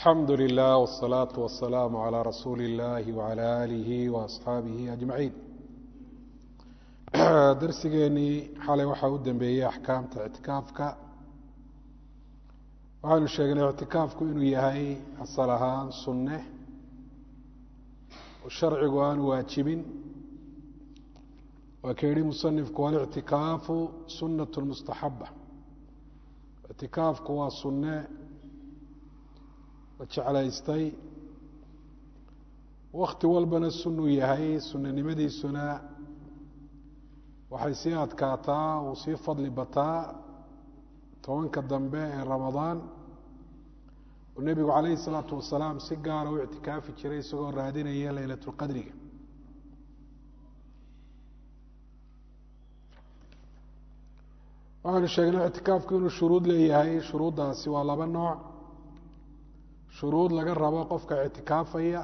alxamdu lilah wالsalaaةu wasalaamu عalى rasuuli اllahi wعalى alihi waasxaabihi ajmaciin darsigeenii xalay waxaa u dambeeyey axkaamta ictikaafka waxaanu sheegnay ictikaafku inuu yahay asal ahaan sunne oo sharcigu aanu waajibin waa ka yihi musanifku walictikaafu sunaة mustaxaba ictikaafku waa sunne la jeclaystay wakti walbana sunuu yahay sunanimadiisuna waxay sii adkaataa uu sii fadli bataa tobanka dambe ee ramadaan oo nebigu calayhi الsalaatu wasalaam si gaara u ictikaafi jiray isagoo raadinaya leylat اlqadriga waxaanu sheegnay ictikaafku inuu shuruud leeyahay shuruuddaasi waa laba nooc shuruud laga rabo qofka ictikaafaya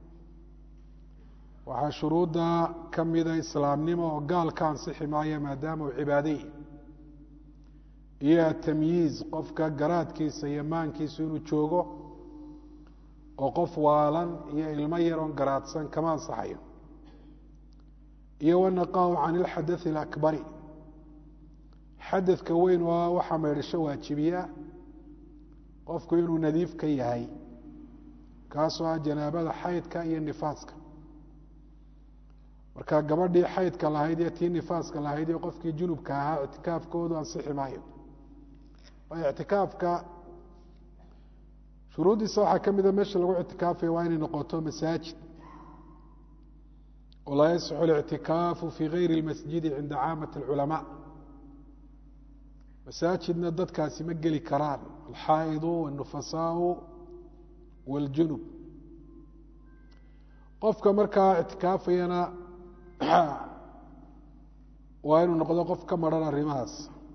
waxaa shuruudda ka mida islaamnimo oo gaal ka ansixi maayo maadaama uu cibaadayy iyo atamyiiz qofka garaadkiisa iyo maankiisu inuu joogo oo qof waalan iyo ilmo yaroon garaadsan kama ansaxayo iyo wanaqaahu can ilxadaثi اlakbari xadadka weyn oo waxaa maydhasho waajibiya qofku inuu nadiif ka yahay kaasoo ah janaabada xaydka iyo nifaaska marka gabadhii xaydka lahayd iyo tii nifaaska lahayd iyo qofkii junubka ahaa ictikaafkoodu ansixi maayo waayo ictikaafka shuruuddiisa waxaa ka mida meesha lagu ictikaafaya waa inay noqoto masaajid oo laa yasixu اlictikaafu fii gayri اlmasjidi cinda caamati اlculamaa masaajidna dadkaasi ma geli karaan alxaa'idu wاnufasaau wاljunub qofka markaa ictikaafayana waa inuu noqdo qof ka maran arrimahaas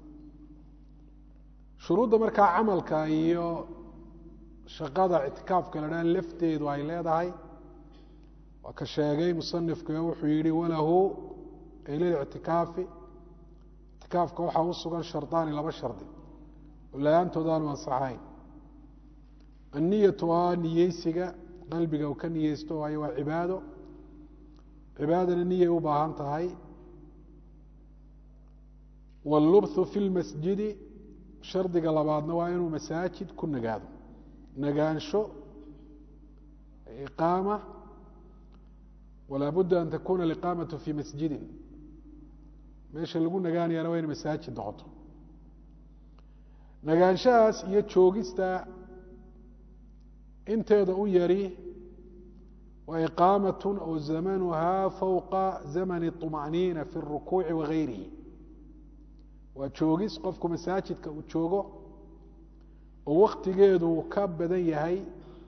shuruudda markaa camalka iyo shaqada ictikaafka la dhaha lafteedu ay leedahay waa ka sheegay musanifku wuxuu yihi walahu ay lilictikaafi ictikaafka waxaa u sugan shardaani laba shardi oo la-aantood aanu ansaxayn anniyatu aa niyeysiga qalbiga uu ka niyeysto waayo waa cibaado cibaadana niyay u baahan tahay wاllubthu fi lmasjidi shardiga labaadna waa inuu masaajid ku nagaado nagaansho iqaama walaa budda an takuna aliqaamatu fi masjidin meesha lagu nagaanayana waa ina masaajid noqoto nagaanshahaas iyo joogista inteeda u yari waa iqaamat oo zamanuhaa fowqa zamani طuma'niina fi اrukuuci wagayrihi waa joogis qofku masaajidka uu joogo oo waktigeedu ka badan yahay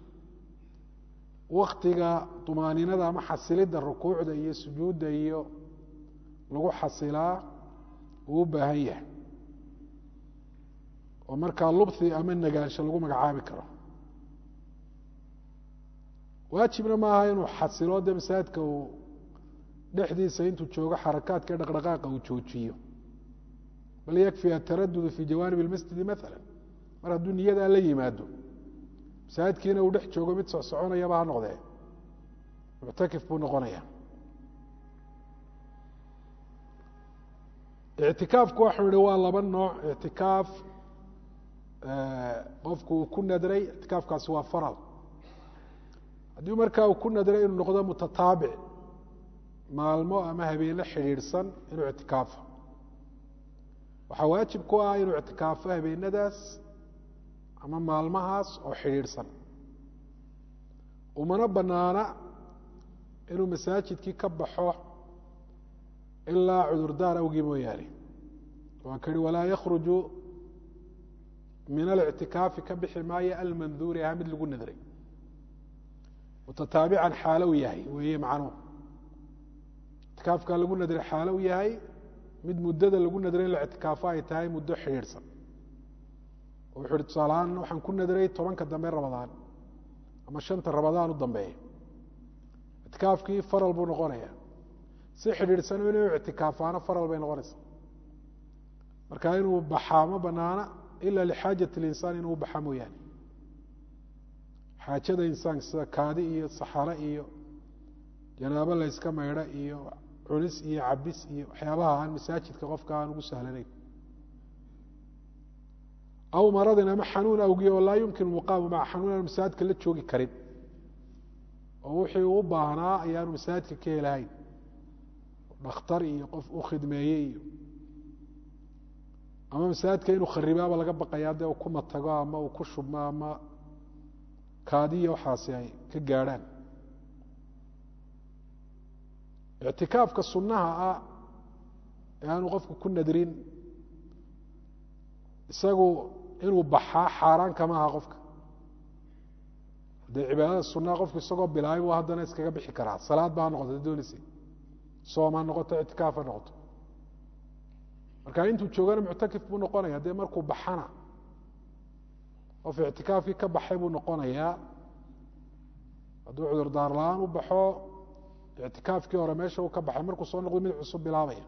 waktiga طumaaninada ama xasilidda rukuucda iyo sujuudda iyo lagu xasilaa uu u baahan yahay oo markaa lubthi ama nagaansho lagu magacaabi karo waajibna maaha inuu xasilo dee masaajidka uu dhexdiisa intuu joogo xarakaadka dhaqdhaqaaqa uu joojiyo bal yakfi ataradudu fi jawaanib اlmasjidi maala mar hadduu niyadaa la yimaado masaajidkiina uu dhex joogo mid socsoconayaba ha noqdee muctakif buu noqonaya ictikaafku waxau ihi waa laba nooc ictikaaf qofku uu ku nadray ictikaafkaasi waa faral haddii markaa uu ku nadray inuu noqdo mutataabic maalmo ama habeene xidhiidhsan inuu ictikaafo waxaa waajib ku ah inuu ictikaafo habeenadaas ama maalmahaas oo xidhiidhsan umana banaana inuu masaajidkii ka baxo ilaa cudurdaar awgii mooyaane waan ka hi walaa yakhruju min alictikaafi ka bixi maayo almanduuri aha mid lagu nadray mutataabican xaalow yahay weeye macnuhu ictikaafka lagu nadray xaalow yahay mid muddada lagu nadray in la ictikaafo ay tahay muddo xidhiidhsan oo wuxu uhi tusaalahaan waxaan ku nadray tobanka dambe ramadaan ama shanta ramadaan u dambeeya ictikaafkii faral buu noqonaya si xidhiidhsan inuu ictikaafaano faral bay noqonaysaa marka inuu baxaa ma banaana ila lixaajat اlinsaan inuu baxa mooyaane xaajada insaanka sida kaadi iyo saxaro iyo janaabo layska maydho iyo cunis iyo cabis iyo waxyaabaha aan masaajidka qofka aan ugu sahlanayn aw maradin ama xanuun awgiye oo laa yumkinu muqaamu maca xanuun aanu masaajidka la joogi karin oo wixii uu u baahnaa ayaanu masaajidka ka helahayn dhakhtar iyo qof u khidmeeyey iyo ama masaajidka inuu kharibaaba laga baqayaa dee uu ku matago ama uu ku shubmo ama kaadiya waxaasi ay ka gaadhaan ictikaafka sunnaha ah ee aanu qofku ku nadrin isagu inuu baxaa xaaraan kama aha qofka dee cibaadada sunnaha qofku isagoo bilaabay buu haddana iskaga bixi karaa salaad ba ha noqoto doonaysa soom ha noqoto ictikaaf ha noqoto marka intuu joogana muctakif buu noqonaya dee markuu baxana qof ictikaafkii ka baxay buu noqonayaa hadduu cudurdaar la-aan u baxo ictikaafkii hore meesha uu ka baxay markuu soo noqdo mid cusub bilaabaya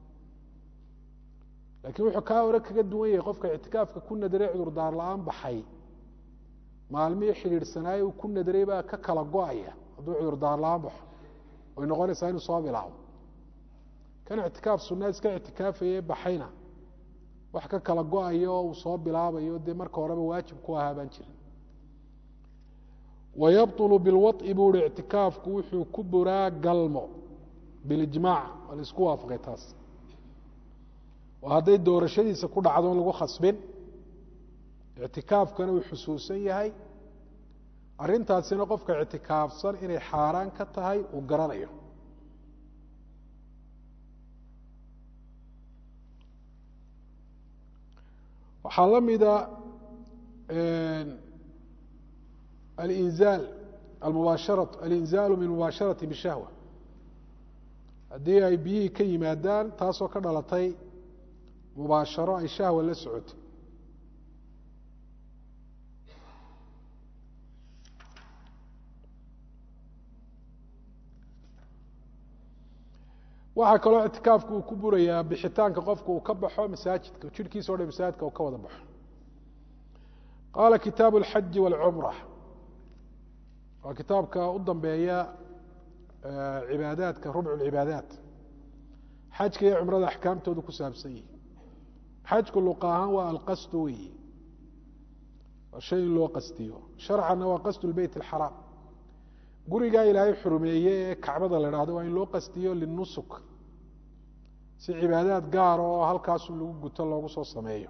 laakiin wuxuu kaa hore kaga duwan yahay qofka ictikaafka ku nadaray cudurdaar la-aan baxay maalmihii xidhiidhsanaayey uu ku nadaray baa ka kala go-aya hadduu cudurdaar la-aan baxo way noqonaysaa inuu soo bilaabo kan ictikaaf sunna iska ictikaafaye baxayna wax ka kala go-ayo oo uu soo bilaabayo dee marka horeba waajib ku ahaa baan jirin wayabطulu bilwaطi buu hi ictikaafku wuxuu ku buraa galmo bilijmaac waa la isku waafaqay taas oo hadday doorashadiisa ku dhacdo on lagu khasbin ictikaafkana uu xusuusan yahay arrintaasina qofka ictikaafsan inay xaaraan ka tahay uu garanayo waxaa la mida alinzaal almubaashara alinzaalu min mubaasharati bishahwa haddii ay biyihii ka yimaadaan taasoo ka dhalatay mubaasharo ay shahwa la socotay waxaa kaloo ictikaafku uu ku burayaa bixitaanka qofka uu ka baxo masaajidka jirhkiisa o dhan masaajidka uu ka wada baxo qaala kitaabu اlxaji wاlcumra waa kitaabka u dambeeya cibaadaadka rubcu lcibaadaat xajka iyo cumrada axkaamtoodu ku saabsan yihi xajku luqa ahaan waa alqasdu weyi waa shay in loo qastiyo sharcanna waa qasdu lbeyt اlxaraam gurigaa ilaahay xurumeeye ee kacbada la dhahdo waa in loo qastiyo linusuk si cibaadaad gaara oo halkaasu lagu guto loogu soo sameeyo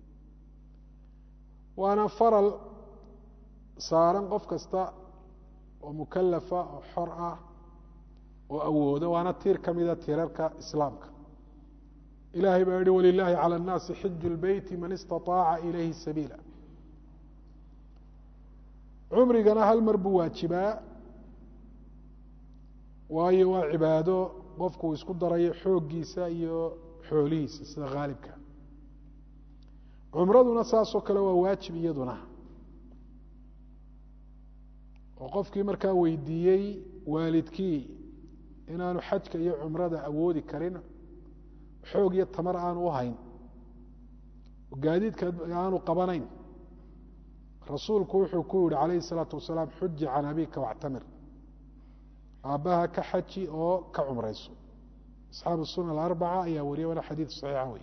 waana faral saaran qof kasta oo mukalafa oo xor ah oo awooda waana tiir ka mida tiirarka islaamka ilahay baa yihi walilaahi calى الnaasi xiju اlbeyti man istaطaaca ilayhi sabiila cumrigana hal mar buu waajibaa waayo waa cibaado qofku uu isku darayo xooggiisa iyo xoolihiisa sida haalibka cumraduna saasoo kale waa waajib iyaduna oo qofkii markaa weydiiyey waalidkii inaanu xajka iyo cumrada awoodi karin xoog iyo tamar aanu u hayn oo gaadiidka aanu qabanayn rasuulku wuxuu ku yihi calayhi الsalaatu wasalaam xuji can abika wاctamir aabbaha ka xaji oo ka cumrayso asxaabu sunan alarbaca ayaa wariya waana xadiid saxiixa wey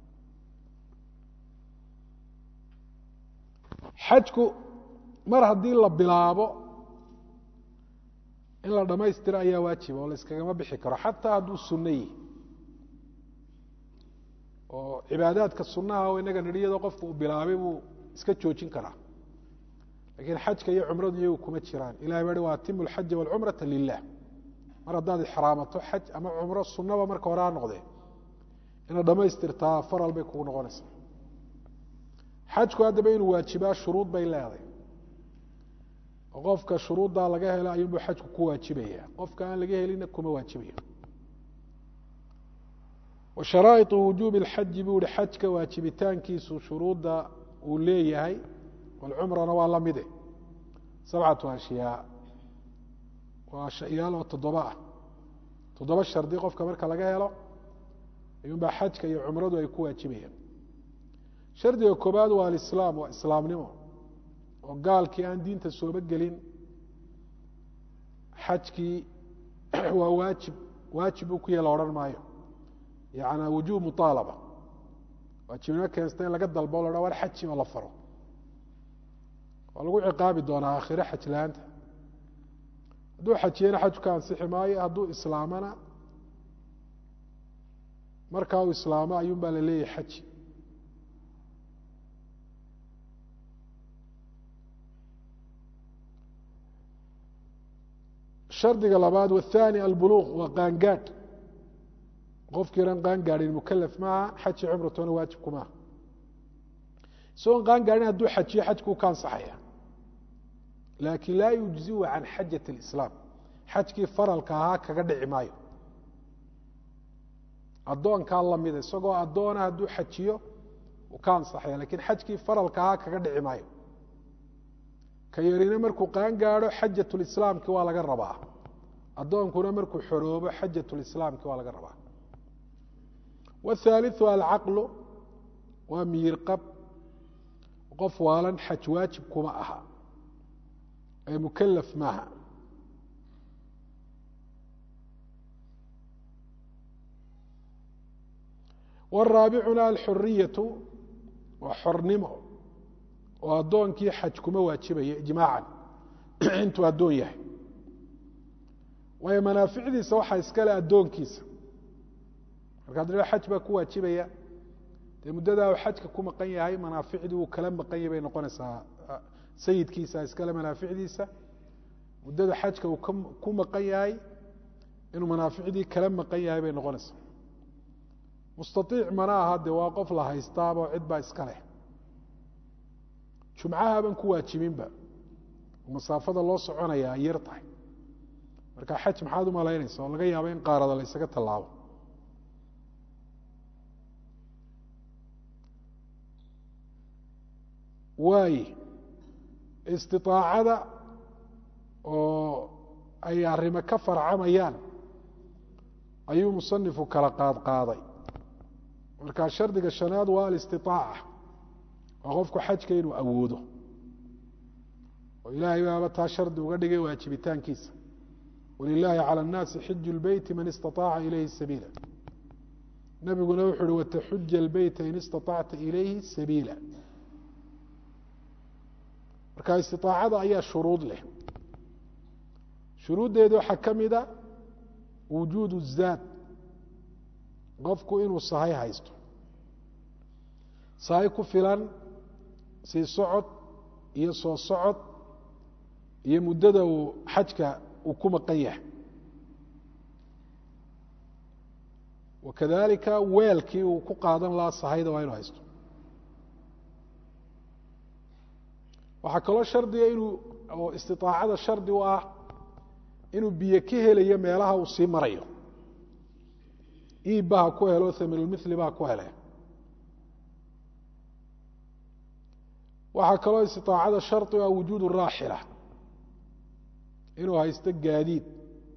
xajku mar haddii la bilaabo in la dhammaystiro ayaa waajiba oo la iskagama bixi karo xataa hadduu sunno yihi oo cibaadaadka sunnaha oo inaga nidhi iyadoo qofku uu bilaabay buu iska joojin karaa lakiin xajka iyo cumradu iyagu kuma jiraan ilahay baa hi wa atimu alxaja walcumrata lilah mar haddaad ixraamato xaj ama cumro sunnaba marka hore ha noqdee inaad dhammaystirtaa faral bay kugu noqonaysaa xajku haddaba inuu waajibaa shuruud bay leeday oo qofka shuruuddaa laga helo ayuunbuu xajku ku waajibaya qofka aan laga helina kuma waajibayo wa sharaa'iطu wujuubi اlxaji buu ihi xajka waajibitaankiisu shuruudda uu leeyahay walcumrana waa la mide sabcatu ashyaa waa shayaal oo toddoba ah toddoba shardi qofka marka laga helo ayuunbaa xajka iyo cumradu ay ku waajibayaan shardiga koobaad waa alislaam waa islaamnimo oo gaalkii aan diinta sooba gelin xajkii waa waajib waajib uu ku yahe la odhan maayo yacnaa wujuub muطaalaba waajibnimo keensta in laga dalbo o la war xaji oo la faro waa lagu ciqaabi doonaa aakhire xaj la-aanta hadduu xajiyena xajku ka ansixi maayo hadduu islaamana markaa uu islaamo ayuun baa la leeyahay xaji shardiga labaad wathani albuluuq waa qaangaadh qofkiiran qaangaadhin mukalaf maaha xaji cumratona waajibku maaha isagoon qaangaadhin hadduu xajiyo xajkuu ka ansaxaya laakiin laa yujziu can xajat اlislaam xajkii faralka ahaa kaga dhici maayo addoonkaa lamida isagoo addoona hadduu xajiyo uu ka ansaxaya lakiin xajkii faralka ahaa kaga dhici maayo ka yarina markuu qaan gaadho xajatulislaamki waa laga rabaa addoonkuna markuu xoroobo xajatulislaamki waa laga rabaa wاthaaliثu alcaqlu waa miyir qab qof waalan xaj waajib kuma aha ee mukalaf maaha waraabicuna alxuriyatu waa xornimo oo addoonkii xaj kuma waajibaya ijmaacan intuu addoon yahay waayo manaaficdiisa waxaa iskale addoonkiisa markaad dha xaj baa ku waajibaya dee muddadaa uu xajka ku maqan yahay manaaficdii uu kala maqan yahay bay noqonaysaa sayidkiisa iskale manaaficdiisa muddada xajka uu ku maqan yahay inuu manaaficdii kala maqan yahay bay noqonaysaa mustaiic mana aha de waa qof la haystaaba cid baa iska leh jumcahaban ku waajibinba masaafada loo soconaya ay yar tahay marka xaj maxaad umalaynaysa oo laga yaabo in qaarada la ysaga tallaabo waaye istiaacada oo ay arrimo ka farcamayaan ayuu musanifu kala qaad qaaday markaa shardiga shanaad waa alistiaaca waa qofku xajka inuu awoodo oo ilaahay baaba taa shardi uga dhigay waajibitaankiisa walilaahi calى الnaasi xiju اlbeyti man istaطaaca ilayhi sabiila nabiguna wuxu uhi wataxuja اlbeyta in istaطacta ilayhi sabiila marka istiطaacada ayaa shuruud leh shuruuddeeda waxaa ka mida wujuud الzaad qofku inuu sahay haysto sahay ku filan sii socod iyo soo socod iyo muddada uu xajka uu ku maqan yahay wakadalika weelkii uu ku qaadan lahaa sahayda waa inuu haysto waxaa kaloo shardiga inuu oo istiطaacada shardi u ah inuu biyo ka helayo meelaha uu sii marayo iibba ha ku helo haminulmili ba ha ku hele waxaa kaloo istiطaacada shardi u ah wujuud raaxila inuu haysto gaadiid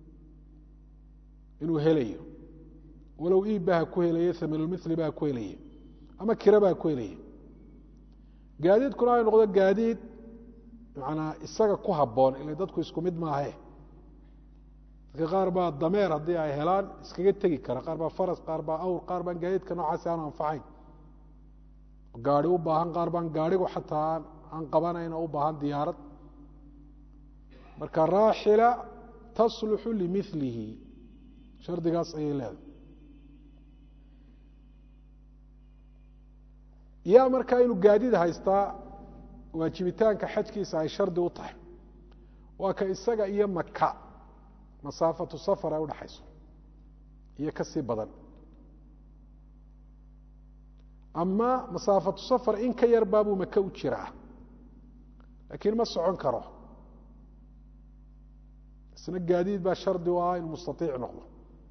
inuu helayo walow iibba ha ku helaye haminulmili ba ha ku helaye ama kiraba ha ku helaye gaadiidkuna ay noqdo gaadiid manaa isaga ku habboon ila dadku isku mid maahe dadka qaar baa dameer haddii ay helaan iskaga tegi kara qaar baa faras qaar baa awr qaar baan gaadiidka noocaasi aanu anfacayn gaari u baahan qaar baan gaarigu xataa aan qabanayn oo u baahan diyaarad marka raaxila tasluxu limilihi shardigaas ayay leedahay yaa markaa inuu gaadiid haystaa waajibitaanka xajkiisa ay shardi u tahay waa ka isaga iyo maka masaafatu safar ay udhaxayso iyo ka sii badan ama masaafatu safar in ka yar baabuu maka u jiraa laakiin ma socon karo isna gaadiid baa shardi u ah inuu mustaiic noqdo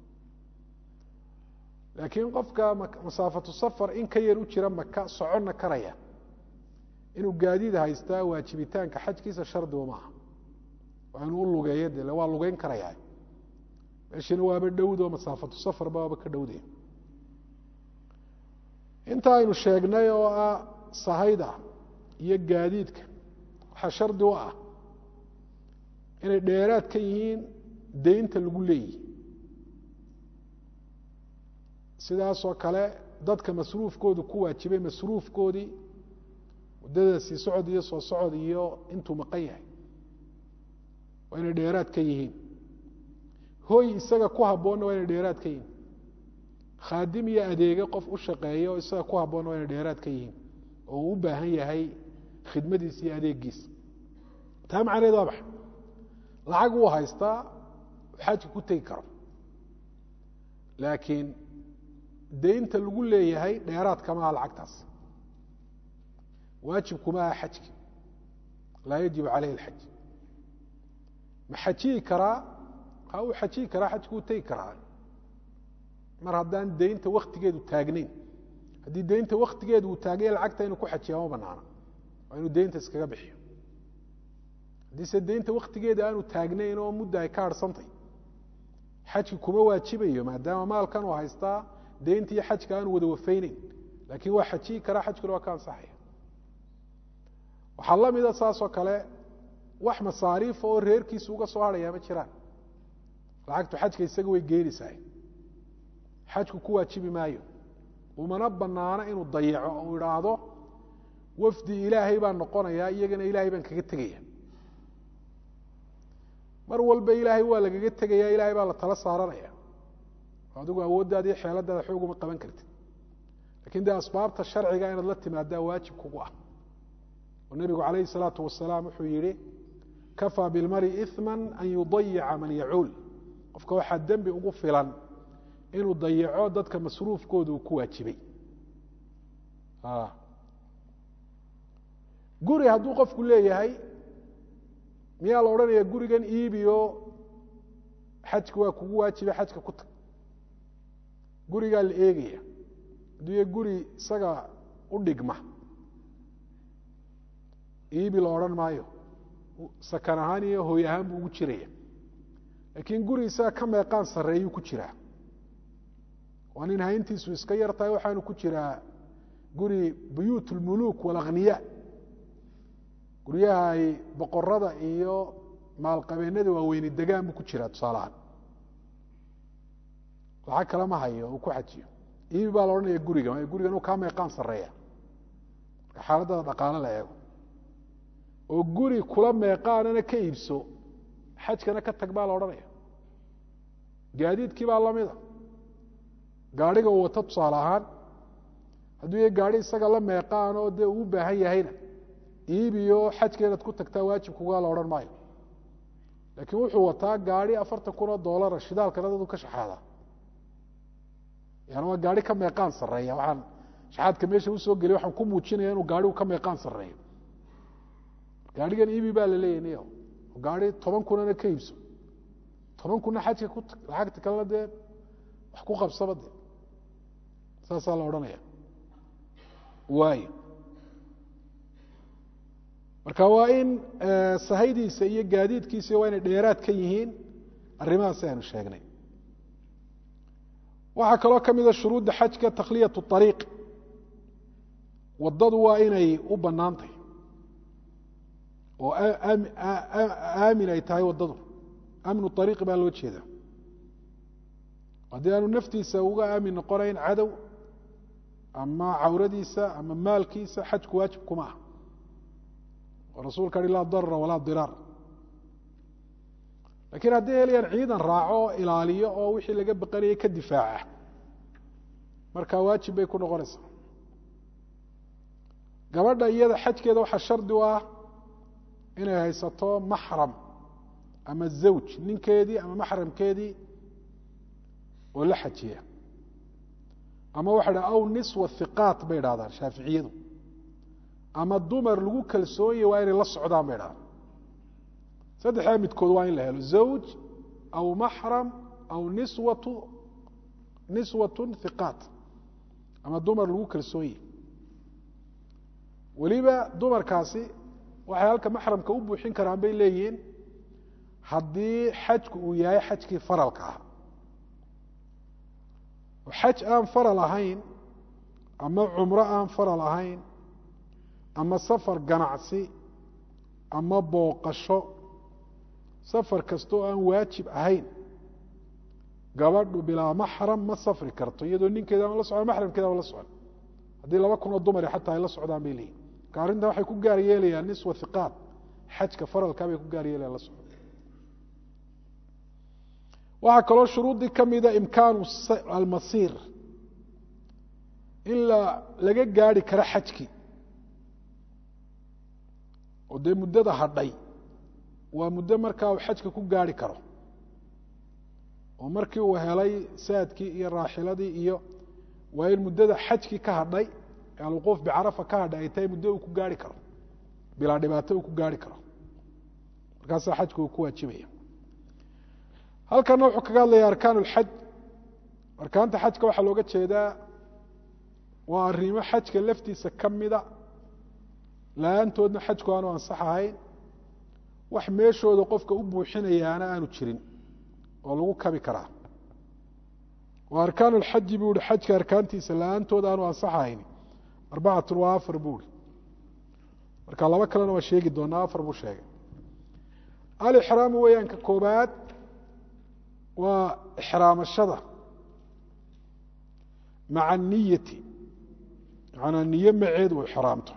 laakiin qofka masaafatu safar in ka yar u jira maka soconna karaya inuu gaadiid haystaa waajibitaanka xajkiisa shardigu maaha waa inuu u lugeeyo de waa lugeyn karaya meeshina waaba dhowdo masaafatu safarba waaba ka dhowday inta aynu sheegnay oo ah sahayda iyo gaadiidka waxaa shardi u ah inay dheeraad ka yihiin deynta lagu leeyihi sidaasoo kale dadka masruufkoodu ku waajibay masruufkoodii muddada sii socod iyo soo socod iyo intuu maqan yahay waa inay dheeraad ka yihiin hoy isaga ku habboonna waa inay dheeraad ka yihiin khaadim iyo adeege qof u shaqeeya oo isaga ku habboonna waa inay dheeraad ka yihiin oo uu u baahan yahay khidmadiisa iyo adeegiisa taa macnaheed waa maxay lacag wuu haystaa xajka ku tegi karo laakiin deynta lagu leeyahay dheeraad kama aha lacagtaas waajib kuma aha xajki laa yajibu caleyhi alxaj ma xajiyi karaa ha uu xajiyi karaa xajku uu tegi karaa mar haddaan deynta waktigeedu taagnayn haddii deynta waktigeedu uu taaganya lacagta inuu ku xajiya ma banaana waa inuu deynta iskaga bixiyo haddiise deynta waktigeeda aanu taagnayn oo mudda ay ka harhsantay xajki kuma waajibayo maadaama maalkan uu haystaa deynta iyo xajka aanu wada wafayneyn laakiin waa xajiyi karaa xajkuna waa ka ansaxaya waxaa la mida saasoo kale wax masaariifa oo reerkiisa uga soo harhayaa ma jiraan lacagtu xajka isaga way geynaysaa xajku ku waajibi maayo umana banaano inuu dayaco oo u idhaahdo wafdi ilaahay baan noqonayaa iyagana ilaahay baan kaga tegaya mar walba ilaahay waa lagaga tegaya ilaahay baa la tala saaranaya adigu awooddaada iyo xeeladaada xooguma qaban kartid lakin dee asbaabta sharciga inaad la timaadaa waajib kugu ah oo nebigu calayhi الsalaatu wasalaam wuxuu yihi kafaa bilmari iثma an yudayica man yacuul qofka waxaa dembi ugu filan inuu dayaco dadka masruufkooda uu ku waajibay guri hadduu qofku leeyahay miyaa la odhanaya gurigan iibiyo xajka waa kugu waajiba xajka ku tag gurigaa la eegaya hadduu ya guri isaga u dhigma iibi la odhan maayo sakan ahaan iyo hooy ahaan buu ugu jiraya laakiin guri isaga ka meeqaan sarreeyuu ku jiraa waa nin hayntiisu iska yar tahay waxaanu ku jiraa guri buyuut اlmuluuk wاlakhniya guryaha ay boqorada iyo maalqabeennada waaweyni degaan buu ku jiraa tusaalahaan lacag kale ma hayo uu ku xajiyo iibi baa la odhanaya guriga waayo gurigan uu kaa meeqaan sarreeya marka xaaladada dhaqaale la eego oo guri kula meeqaanana ka iibso xajkana ka tag baa la odhanaya gaadiidkii baa lamida gaadhiga uu wato tusaale ahaan hadduu ya gaadhi isaga la meeqaan oo dee uu u baahan yahayna iibiyo xajka inaad ku tagtaa waajibkugaa la odhan maayo laakiin wuxuu wataa gaadhi afartan kun oo doolara shidaalkana dadu ka shaxaadaa yani waa gaadhi ka meeqaan sarreeya waxaan shaxaadka meesha usoo geliy waxaan ku muujinaya inuu gaadhigu ka meeqaan sarreeyo gaadhigan iibi baa la leeyahy niyo gaadhi toban kunana ka iibso toban kunna xajka ku tag lacagta kalena dee wax ku qabsaba de saasaa la odhanaya waayo marka waa in sahaydiisa iyo gaadiidkiisa waa inay dheeraad ka yihiin arrimahaas aynu sheegnay waxaa kaloo ka mida shuruudda xajka takhliyaة الطariiq wadadu waa inay u banaantay oo aamin ay tahay wadadu amnu طariiqi baa loo jeeda haddii aanu naftiisa uga aamin noqonayn cadow ama cawradiisa ama maalkiisa xajku waajib kuma ah oo rasuulka hi laa darara walaa diraar lakiin hadday helayaan ciidan raaco oo ilaaliyo oo wixii laga baqanayay ka difaaca markaa waajib bay ku noqonaysaa gabadha iyada xajkeeda waxaa shardi u ah inay haysato maxram ama zawj ninkeedii ama maxramkeedii oo la xajiya ama waxa dha aw niswa hiqaat bay idhahdaan shaaficiyadu ama dumar lagu kalsoonyahy waa inay la socdaan bay idhahdaan saddexdaa midkood waa in la helo zawj aw maxram aw niswatu niswatun hiqaat ama dumar lagu kalsoonyahy weliba dumarkaasi waxay halka maxramka u buuxin karaan bay leeyihiin haddii xajku uu yahay xajkii faralka ah xaj aan faral ahayn ama cumro aan faral ahayn ama safar ganacsi ama booqasho safar kasta oo aan waajib ahayn gabadhu bilaa maxram ma safri karto iyadoo ninkeeda ama la socon maxramkeeda ama la socon haddii laba kun oo dumari xataa ay la socdaan bay leeyihin marka arrintan waxay ku gaar yeelayaan niswa hiqaat xajka faralkaa bay ku gaar yeelayan la socon waxaa kaloo shuruuddii ka mida imkaanu almasiir in la laga gaari karo xajkii oo dee muddada hadhay waa muddo markaa uu xajka ku gaari karo oo markii uu helay saadkii iyo raaxiladii iyo waa in muddada xajkii ka hadhay ee alwuquuf bicarafa ka hadhay ay tahay muddo uu ku gaari karo bilaa dhibaato uu ku gaari karo markaasaa xajka uu ku waajibaya halkana wuxuu kaga hadlaya arkaan اlxaj arkaanta xajka waxaa looga jeedaa waa arrimo xajka laftiisa ka mida la-aantoodna xajku aanu ansax ahayn wax meeshooda qofka u buuxinayaana aanu jirin oo lagu kabi karaa oo arkaan اlxaji buu ihi xajka arkaantiisa la-aantooda aanu ansax ahayn arbacatun waa afar buu ihi marka laba kalena waa sheegi doonaa afar buu sheegay alixraamu weeyaan ka koobaad waa ixraamashada maca niyati macanaa niyo maceed uu ixraamto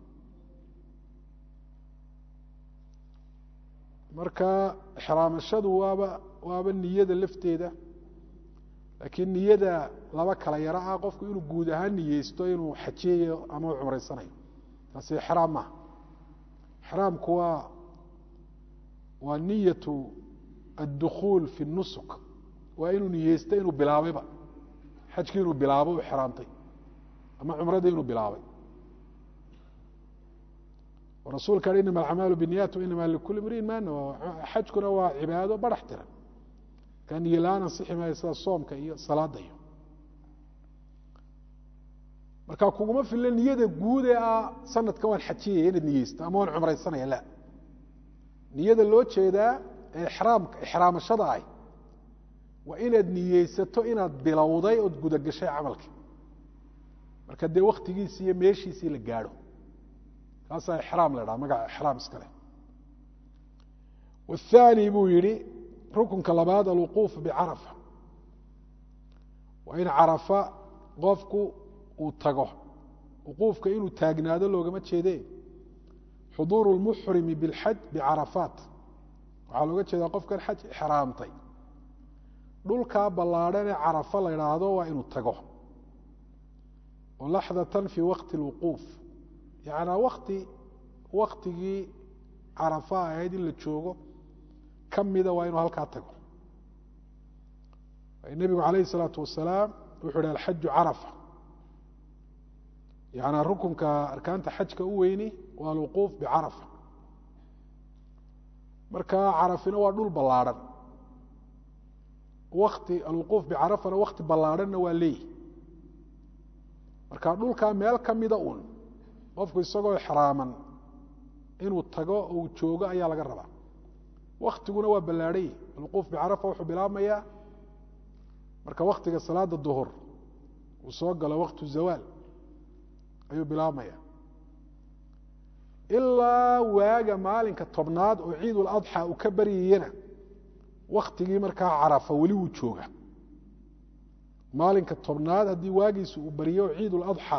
marka ixraamashadu waaba waaba niyada lafteeda laakiin niyada laba kala yaro ah qofku inuu guud ahaan niyeysto inuu xajiyayo ama u cumraysanayo taasi ixraam maaha ixraamku waa waa niyatu addukuul fi nusuk waa inuu niyeysta inuu bilaabayba xajkii inuu bilaabo u xraamtay ama cumradii inuu bilaabay rasuulka ha inama alacmaalu biniyat inama likuli mriin ma nawa xajkuna waa cibaado barax tiran ka niyo la-aan ansixi maayo sida soomka iyo salaada iyo marka kuguma filla niyada guud ee ah sanadkan waan xajiyaya inaad niyeysto ama waan cumraysanaya la niyada loo jeedaa ee ixraamka ixraamashada ahy waa inaad niyeysato inaad bilowday ood gudagashay camalka marka dee waktigiisii iyo meeshiisii la gaadho kaasaa ixraam la dhaha magaca ixraam iska leh wathani buu yidhi rukunka labaad alwuquuf bicarafa waa in carafa qofku uu tago wuquufka inuu taagnaado loogama jeede xuduuru lmuxrimi bilxaj bicarafaat waxaa looga jeedaa qofkan xaj ixraamtay dhulkaa ballaadhan ee carafa la idhaahdo waa inuu tago oo laxdatan fii waqti اlwuquuf yacnaa wakti waktigii carafa ahayd in la joogo ka mida waa inuu halkaa tago nebigu calayhi الsalaatu wasalaam wuxuu ihi alxaju carafa yacnaa rukunka arkaanta xajka u weyni waa alwuquuf bicarafa marka carafina waa dhul ballaadhan wakti alwuquuf bicarafana wakti ballaadhanna waa leeyihi marka dhulkaa meel ka mida uun qofku isagoo xraaman inuu tago uu joogo ayaa laga rabaa waktiguna waa ballaadhan yihi alwuquuf bicarafa wuxuu bilaabmayaa marka waktiga salaada duhur uu soo galo waktu zawaal ayuu bilaabmaya ilaa waaga maalinka tobnaad oo ciid uladxa uu ka baryayana waktigii markaa carafa weli wuu jooga maalinka tobnaad haddii waagiisu uu baryo oo ciid uladxa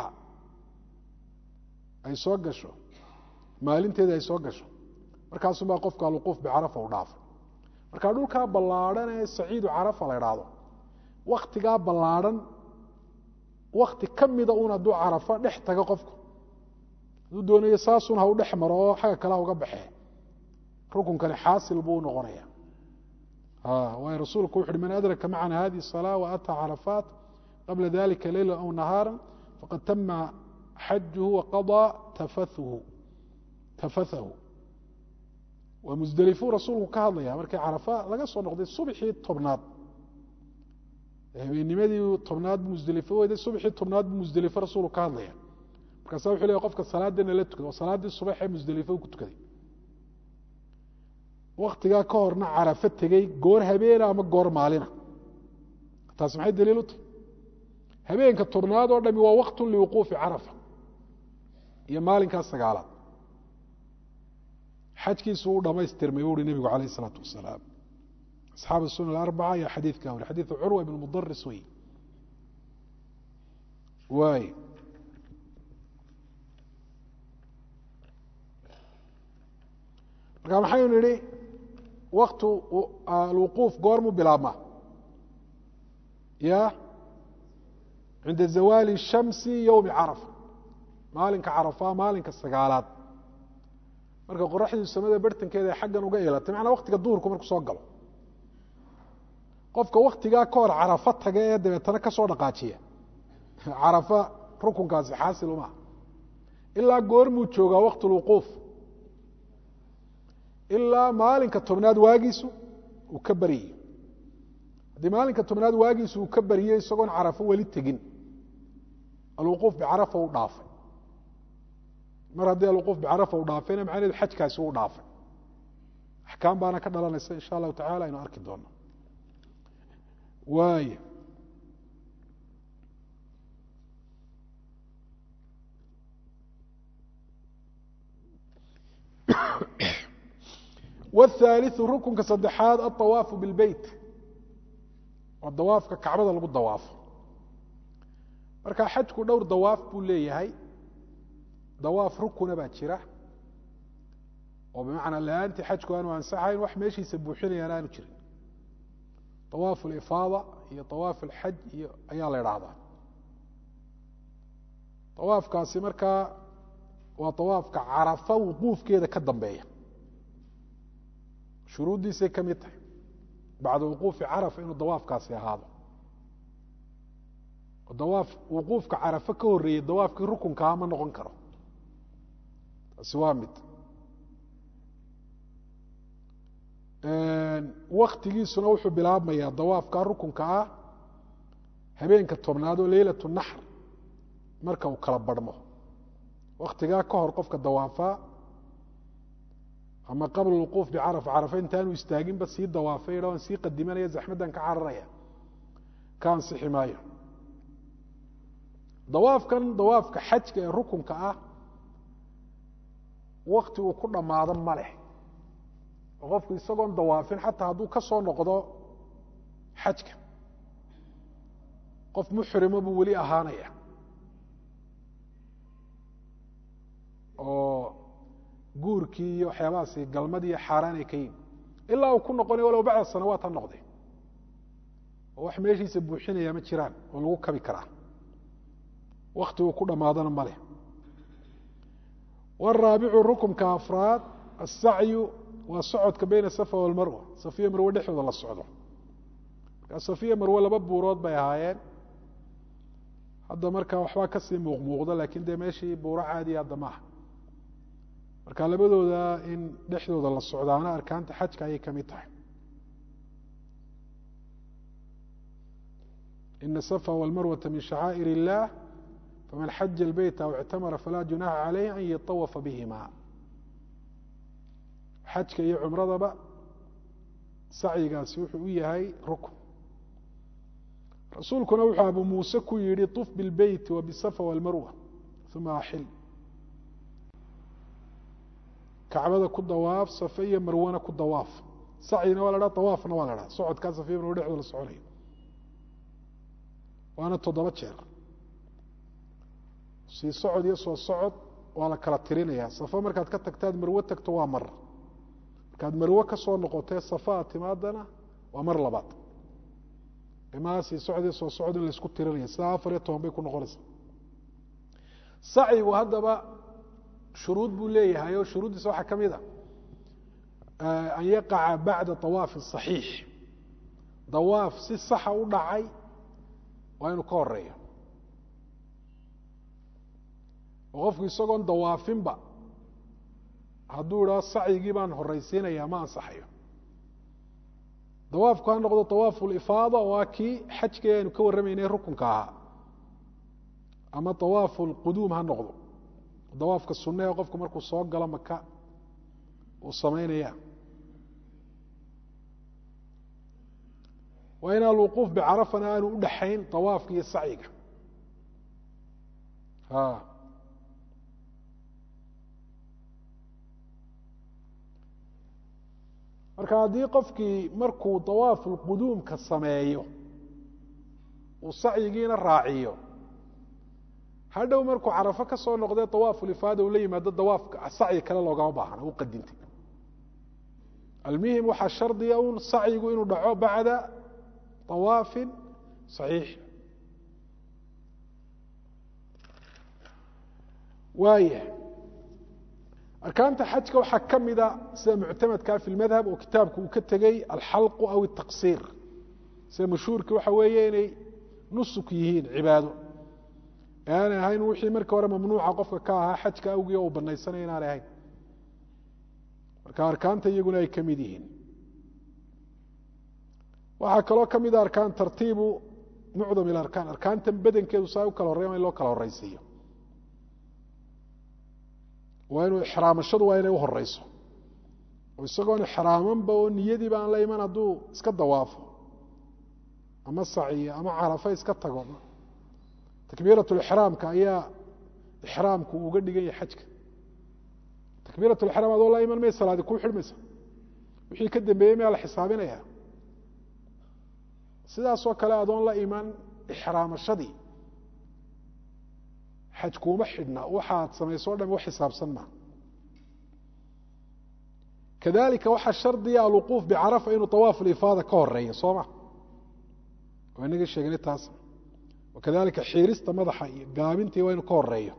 ay soo gasho maalinteeda ay soo gasho markaasumbaa qofka alwuquuf bicarafa u dhaafay marka dhulkaa ballaadhan ee saciidu carafa la idhaahdo waktigaa ballaadhan wakti ka mida un hadduu carafa dhex tago qofku hadduu doonayo saasun ha u dhex maro oo xagga kale ha uga baxee rukunkani xaasil buu unoqonaya waayo rasuulku wuxu uhi man adraka macana hadihi الصلاة وأtى caraفaat qabla dalika leyla aw nahaara faqad tama xajuhu وaqaضى tafathahu waa musdelifuu rasuulku ka hadlaya markii carafa laga soo noqday subxii tobnaad habeenimadii tobnaad bu musdelifo weyday subxii tobnaad bu musdelifo rasuulku ka hadlaya markaasa wuxu leey qofka salaadana la tukada oo salaaddii subax ee musdelifo ku tukaday waktigaa ka horna carafo tegey goor habeena ama goor maalina taas maxay daliil u tahy habeenka tobnaad oo dhami waa waktun liwuquufi carafa iyo maalinkaa sagaalaad xajkiisu u dhamaystirmay buu uhi nebigu calayh isalaatu wasalaam asxaab sunan alarbaca ayaa xadiidkaa wari xadiidu curwa ibn mudaris wey waay marka maxaynu nidhi waktu alwuquuf goormuu bilaabmaa ya cinda zawaali shamsi yowmi carafa maalinka carafa maalinka sagaalaad marka qoraxdii samada bartankeeda ay xaggan uga ilatay macnaa waktiga duhurku markuu soo galo qofka waktigaa ka hor carafa taga ee dabeetana ka soo dhaqaajiya carafa rukunkaasi xaasil uma ilaa goormuu joogaa waqti lwuquuf ilaa maalinka tobnaad waagiisu uu ka baryayo haddii maalinka tobnaad waagiisu uu ka bariyey isagoon carafo weli tegin alwuquuf bicarafa u dhaafay mar haddii alwuquuf bicarafa u dhaafayna macnaheedu xajkaasi uu dhaafay axkaam baana ka dhalanaysa insha allahu tacala aynu arki doono waay wاthaaliثu rukunka saddexaad aلطawaafu biاlbeyt waa dawaafka kacbada lagu dawaafo marka xajku dhowr dawaaf buu leeyahay dawaaf rukuna baa jira oo bimacnaa la-aantii xajku aanu ansaxayn wax meeshiisa buuxinayaan aanu jirin awaaf اlifaada iyo awaaf اlxaj iyo ayaa la idhaahdaa awaafkaasi markaa waa awaafka carafa wuquufkeeda ka dambeeya shuruuddiisay ka mid tahay bacda wuquufi carafa inuu dawaafkaasi ahaado dawaaf wuquufka carafa ka horreeyey dawaafkii rukunkaha ma noqon karo taasi waa mid waktigiisuna wuxuu bilaabmayaa dawaafka rukunka ah habeenka tobnaad oo leylat naxr marka uu kala barhmo waktigaa ka hor qofka dawaafaa ama qabla wuquuf bicarafa carafa intaanu istaaginba sii dawaafay waan sii qadimanaya zaxmaddan ka cararaya ka ansixi maayo dawaafkan dawaafka xajka ee rukunka ah wakti uu ku dhammaado ma leh oo qofku isagoon dawaafin xataa hadduu ka soo noqdo xajka qof muxrimo buu weli ahaanaya oo guurkii iyo waxyaabahaasi galmad iyo xaaraan ay ka yihin ilaa uu ku noqonay walow bacda sanawaat ha noqde oo wax meeshiisa buuxinaya ma jiraan oo lagu kabi karaa wakti uu ku dhammaadana ma leh waraabicu rukunka afraad asacyu waa socodka bayna safa walmarwa safiya marwe dhexdooda la socdo markaa safiya marwe laba buurood bay ahaayeen hadda markaa waxbaa kasii muuqmuuqda laakiin dee meeshii buuro caadiya hadda maaha marka labadooda in dhexdooda la socdaana arkaanta xajka ayay ka mid tahay ina safa walmarwata min shacaa'ir illah faman xaja اlbeyt aw ictamara falaa junaxa calayh an yatawafa bihima xajka iyo cumradaba sacyigaasi wuxuu u yahay rukn rasuulkuna wuxuu abu muuse ku yihi طuf biاlbeyti wa bisafa walmarwa uma axil kacbada ku dawaaf safe iyo marwana ku dawaaf sacyina waa la dhaha dawaafna waa la dhaha socodkaa safiya marwe dhexdooda la soconayo waana toddoba jeer sii socod iyo soo socod waa la kala tirinaya safo markaad ka tagtaad marwe tagto waa mar markaad marwe ka soo noqotee safa aad timaadana waa mar labaad imaa sii socod iyo soo socod in laisku tirinaya sidaa afar iyo toban bay ku noqonaysaa sacyigu haddaba shuruud buu leeyahay oo shuruuddiisa waxaa ka mid a an yaqaca bacda awaafi صaxiix dawaaf si saxa u dhacay waa inuu ka horeeyo oo qofku isagoon dawaafinba hadduu idhao sacyigii baan horeysiinaya ma ansaxayo dawaafku ha noqdo awaafu lifaada oo a kii xajkii aynu ka warramaynay rukunka ahaa ama awaafu lquduum ha noqdo dawaafka sunna ee qofku markuu soo galo maka uu samaynaya waa in alwuquuf bicarafana aanu u dhaxayn awaafka iyo sacyiga marka haddii qofkii markuu dawaafulquduumka sameeyo uu sacyigiina raaciyo hadhow markuu carafo ka soo noqdee dawaafulifaada uu la yimaado dawaafka sacyi kale loogama baahna u qadintay almuhim waxaa shardiya un sacyigu inuu dhaco bacda dawaafin saxiix waaya arkaanta xajka waxaa ka mida sida muctamadkaa fi lmadhab oo kitaabku uu ka tegey alxalqu aw الtaqsiir sida mashhuurki waxa weeye inay nusuk yihiin cibaado aanay ahayn wixii markii hore mamnuuca qofka ka ahaa xajka awgii uu banaysanaya inaanay ahayn marka arkaanta iyaguna ay ka mid yihiin waxaa kaloo ka mida arkaan tartiibu mucdam ilarkaan arkaantan badankeedu saa u kala horreya in loo kala horreysiiyo waa inuu ixraamashadu waa inay u horeyso oo isagoon ixraamanba oo niyadiiba aan la iman hadduu iska dawaafo ama saciyo ama carafa iska tago takbiiratulixraamka ayaa ixraamku uga dhigan yahay xajka takbiiratulixraam adoo la iman may salaadi kuu xidhmaysa wixii ka dambeeyey mayaa la xisaabinaya sidaasoo kale adoon la iman ixraamashadii xaj kuuma xidhna waxaad samayso o dham wax xisaabsan maa kadalika waxaa shardiya alwuquuf bicarafa inuu awaafu lifaada ka horeeyo soo ma waa inaga sheegnay taas wakadalika xiirista madaxa iyo gaabintii waa inuu ka horeeyo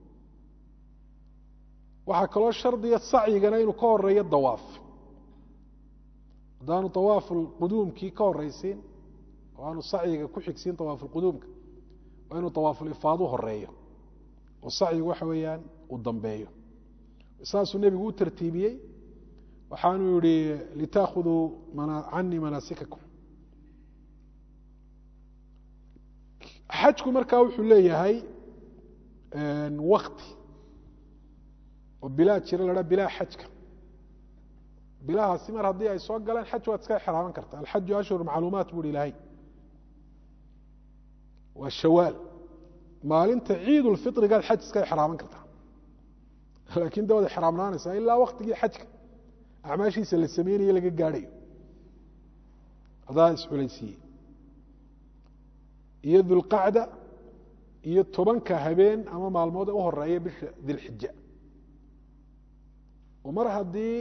waxaa kaloo shardiya sacyigana inuu ka horeeyo dawaaf haddaanu awaafuquduumkii ka horeysiin oo aanu sacyiga ku xigsiin awaafuquduumka waa inuu awaafulifaadu horeeyo oo sacyigu waxa weeyaan uu dambeeyo saasuu nebigu u tartiibiyey waxaanuu yihi litaakhuduu canii manaasikakum xajku markaa wuxuu leeyahay wakti oo bilaa jira la dhaa bilaa xajka bilahaasi mar haddii ay soo galeen xaj waad iska exraaman karta alxaju ashhur macluumaat bu uhi ilaahay waa shawaal maalinta ciid ulfirigaad xaj iska exraaman kartaa laakiin da waad exraamnaanaysaa ilaa waktigii xajka acmaashiisa la sameynayo laga gaadhayo adaa isculaysiiyey iyo dulqacda iyo tobanka habeen ama maalmood u horeeya bisha dilxija oo mar haddii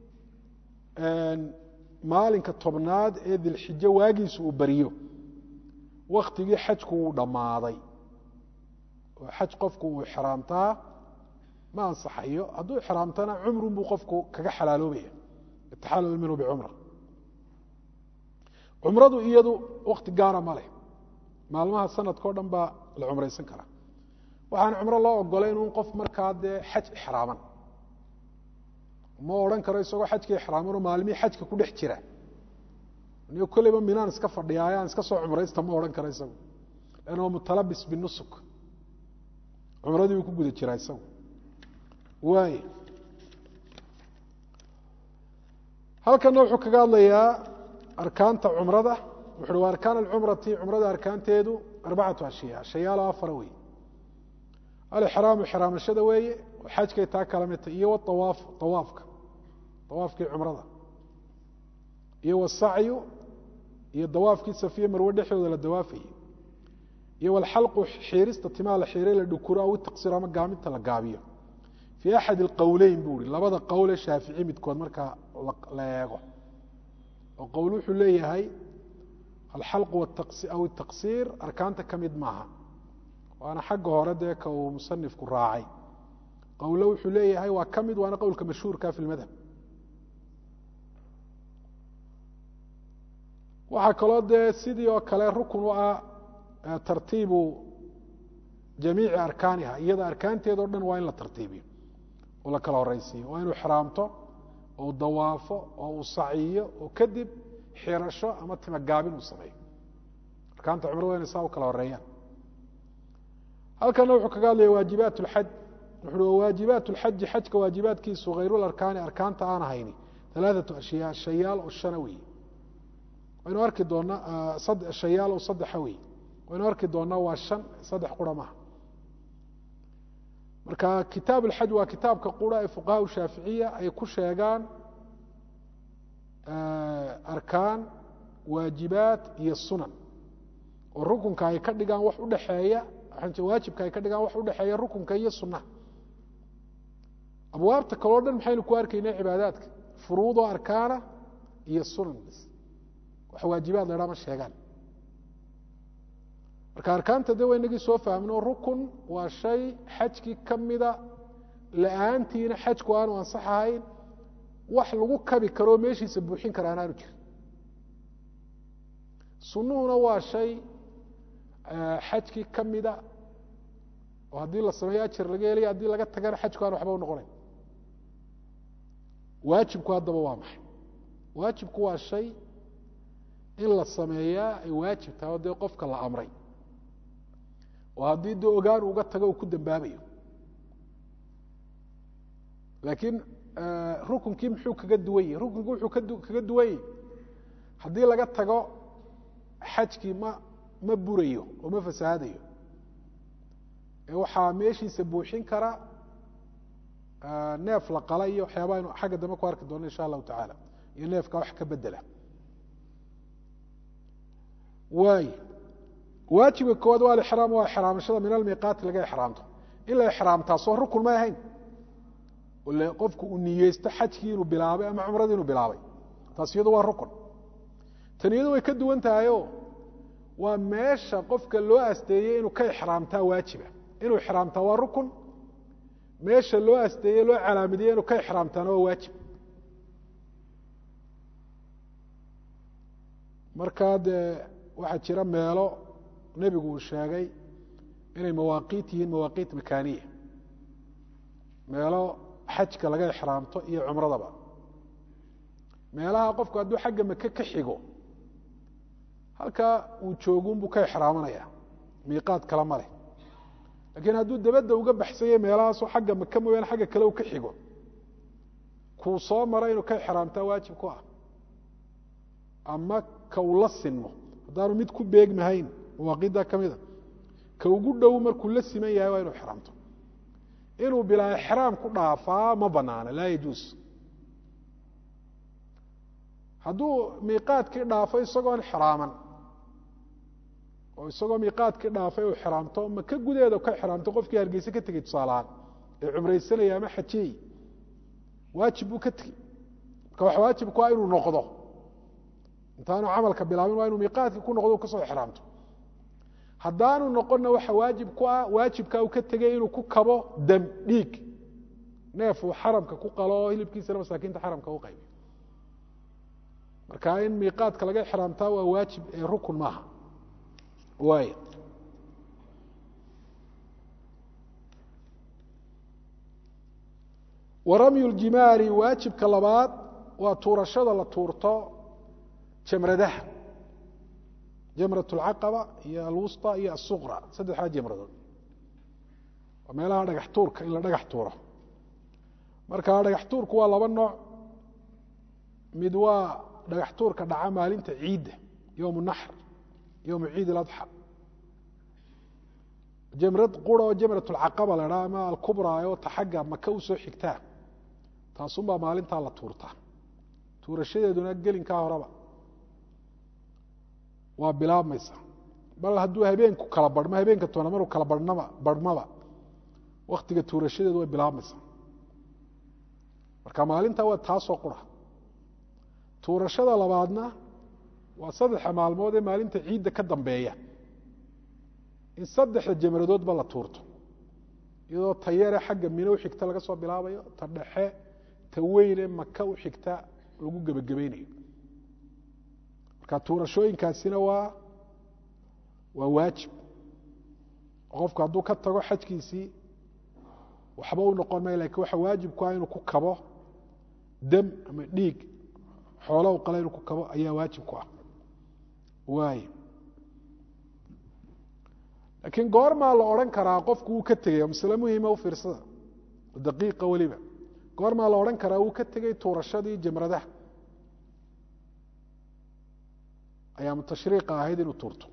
maalinka tobnaad ee dilxijo waagiisu uu bariyo waktigii xajku uu dhammaaday oo xaj qofku uu ixraamtaa ma ansaxayo hadduu ixraamtana cumrun buu qofku kaga xalaaloobaya itaxalal minhu bicumra cumradu iyadu wakti gaara ma leh maalmaha sanadka o dhan baa la cumraysan karaa waxaan cumro loo ogolayn un qof markaa dee xaj ixraaman ma odhan karo isagoo xajka ixraamanoo maalmihii xajka ku dhex jira nigo kolleyba minaan iska fadhiya ayaan iska soo cumraysta ma odhan karo isagu lanna waa mutalabis binusuk cumradii buu ku guda jiraa isagu waay halkana wuxuu kaga hadlayaa arkaanta cumrada wuxu uhi wa arkaan alcumrati cumrada arkaanteedu arbacatu ashyaa shayaalo afara wey alixraamu ixraamashada weeye xajkay taa kala midta iyo wawaaf awaafka awaafkii cumrada iyo wasacyu iyo dawaafkii safiye marwe dhexdooda la dawaafayey iyo walxalqu xiirista timaa la xiiray la dhukuro aw taqsir ama gaaminta la gaabiyo fii axad alqowleyn buu ihi labada qowle shaafici midkood markaa la eego oo qowl wuxuu leeyahay alxalqu aw taqsiir arkaanta ka mid maaha waana xagga hore dee ka uu musanifku raacay qowle wuxuu leeyahay waa ka mid waana qowlka mashhuurka fi lmadhab waxaa kaloo dee sidii oo kale rukun u ah tartiibu jamiici arkaaniha iyada arkaanteeda o dhan waa in la tartiibiyo oo la kala horeysiiyo waa inuu xraamto oo u dawaafo oo uu saciyo oo kadib xirasho ama timagaabin uu sameeyo arkaanta cumrada inay saa u kala horeeyaan halkana wuxuu kaga hadlaya waajibaat اlxaj wuxu waajibaat اlxaji xajka waajibaadkiisu hayrularkaani arkaanta aan ahayni alaaثatu ashyaa shayaal oo shana wey waynu arki doonaa shayaal oo saddexa wey waynu arki doonaa waa shan saddex qura maha marka kitaab اlxaj waa kitaabka qura ee fuqaha shaaficiya ay ku sheegaan arkaan waajibaat iyo sunan oo rukunka ay ka dhigaan wax udhaxeeya waajibka ay ka dhigaan wax udhexeeya rukunka iyo sunaha abwaabta kaleo dhan maxaynu ku arkaynaa cibaadaadka furuudoo arkaana iyo sunan bs wax waajibaad la dhaa ma sheegaan marka arkaanta de waynagii soo fahmno rukun waa shay xajkii ka mida la-aantiina xajku aanu ansax ahayn wax lagu kabi karoo meeshiisa buuxin kara anaanu jirin sunuhuna waa shay xajkii ka mida oo haddii la sameeyo ajar laga helaya haddii laga tagana xajku aan waxba u noqonayn waajibku haddaba waa maxay waajibku waa shay in la sameeyaa ay waajib tahay oo dee qofka la amray oo haddii dee ogaan uga tago uu ku dambaabayo laakiin rukunkii muxuu kaga duwan yahi rukunki wuxuu kaga duwan yahi haddii laga tago xajkii ma ma burayo oo ma fasahaadayo ee waxaa meeshiisa buuxin kara neef la qala iyo waxyaaba aynu xagga dambe ku arki doono insha allahu tacaala iyo neefka wax ka bedela waay waajibka koowaad waa alixraam waa ixraamashada min almiiqaati laga ixraamto in la ixraamtaa soo rukun may ahayn le qofku uu niyeysto xajkii inuu bilaabay ama cumradii inuu bilaabay taas iyadu waa rukun tan iyadu way ka duwan tahayo waa meesha qofka loo asteeyey inuu ka ixraamtaa waajiba inuu ixraamtaa waa rukun meesha loo asteeye loo calaamadiyey inuu ka ixraamtaana waa waajib markaa dee waxaa jira meelo nebigu uu sheegay inay mawaaqiit yihiin mawaaqiit makaaniya meelo xajka laga ixraamto iyo cumradaba meelaha qofku hadduu xagga maka ka xigo halkaa uu joogunbuu ka ixraamanaya miiqaad kala ma leh laakiin hadduu dabadda uga baxsanya meelahaasoo xagga maka mooyaane xagga kale uu ka xigo kuu soo mara inuu ka ixraamtaa waajib ku ah ama ka uu la sinmo haddaanu mid ku beegmahayn mawaaqiiddaa ka mida ka ugu dhow markuu la siman yahay waa inuu ixraamto inuu bilaa ixraam ku dhaafaa ma banaana laa yajuus hadduu miiqaadkii dhaafo isagoon xiraaman oo isagoo miiqaadkii dhaafay uu xiraamto maka gudaheeda ka xiraamto qofkii hargeyse ka tegey tusaalahaan ee cumraysanaya ama xajiyey waajib buu ka tegey marka wax waajib ku ah inuu noqdo intaanu camalka bilaabin waa inuu miiqaadkii ku noqdo u kasoo xiraamto haddaanu noqonna waxa waajib ku ah waajibkaa uu ka tegey inuu ku kabo dam dhiig neef uu xaramka ku qalo oo hilibkiisana masaakiinta xaramka u qaybiyo marka in miiqaadka laga xiraamtaa waa waajib ee rukun maaha waay waramyu ljimaari waajibka labaad waa tuurashada la tuurto jamradaha jamrat اlcaqaba iyo alwusطى iyo asuqra saddexdaa jamradood waa meelaha dhagax tuurka in la dhagax tuuro marka dhagax tuurku waa laba nooc mid waa dhagax tuurka dhaca maalinta ciidda yowm naxr yowm ciid اladxى jamrad qura oo jamrat اlcaqaba la dhaa ama alkubra oo ta xagga maka usoo xigtaa taasunbaa maalintaa la tuurtaa tuurashadeeduna gelinkaa horeba waa bilaabmaysa bal hadduu habeenku kala barhmo habeenka toona maruu kala barhnaba barhmaba waktiga tuurashadeedu way bilaabmaysaa marka maalintaa waa taasoo qura tuurashada labaadna waa saddexa maalmood ee maalinta ciidda ka dambeeya in saddexda jamradoodba la tuurto iyadoo ta yare xagga mino u xigta laga soo bilaabayo ta dhexe ta weyne maka u xigta lagu gebagabaynayo marka tuurashooyinkaasina waa waa waajib qofku hadduu ka tago xajkiisii waxba u noqon maya lakin waxa waajib ku ah inuu ku kabo dam ama dhiig xoola u qala inuu ku kabo ayaa waajib ku ah waay laakiin goormaa la odhan karaa qofku wuu ka tegay masle muhima u fiirsada daqiiqa weliba goormaa la odhan karaa wuu ka tegey tuurashadii jamradaha ayaamu tashriiqa ahayd inuu tuurto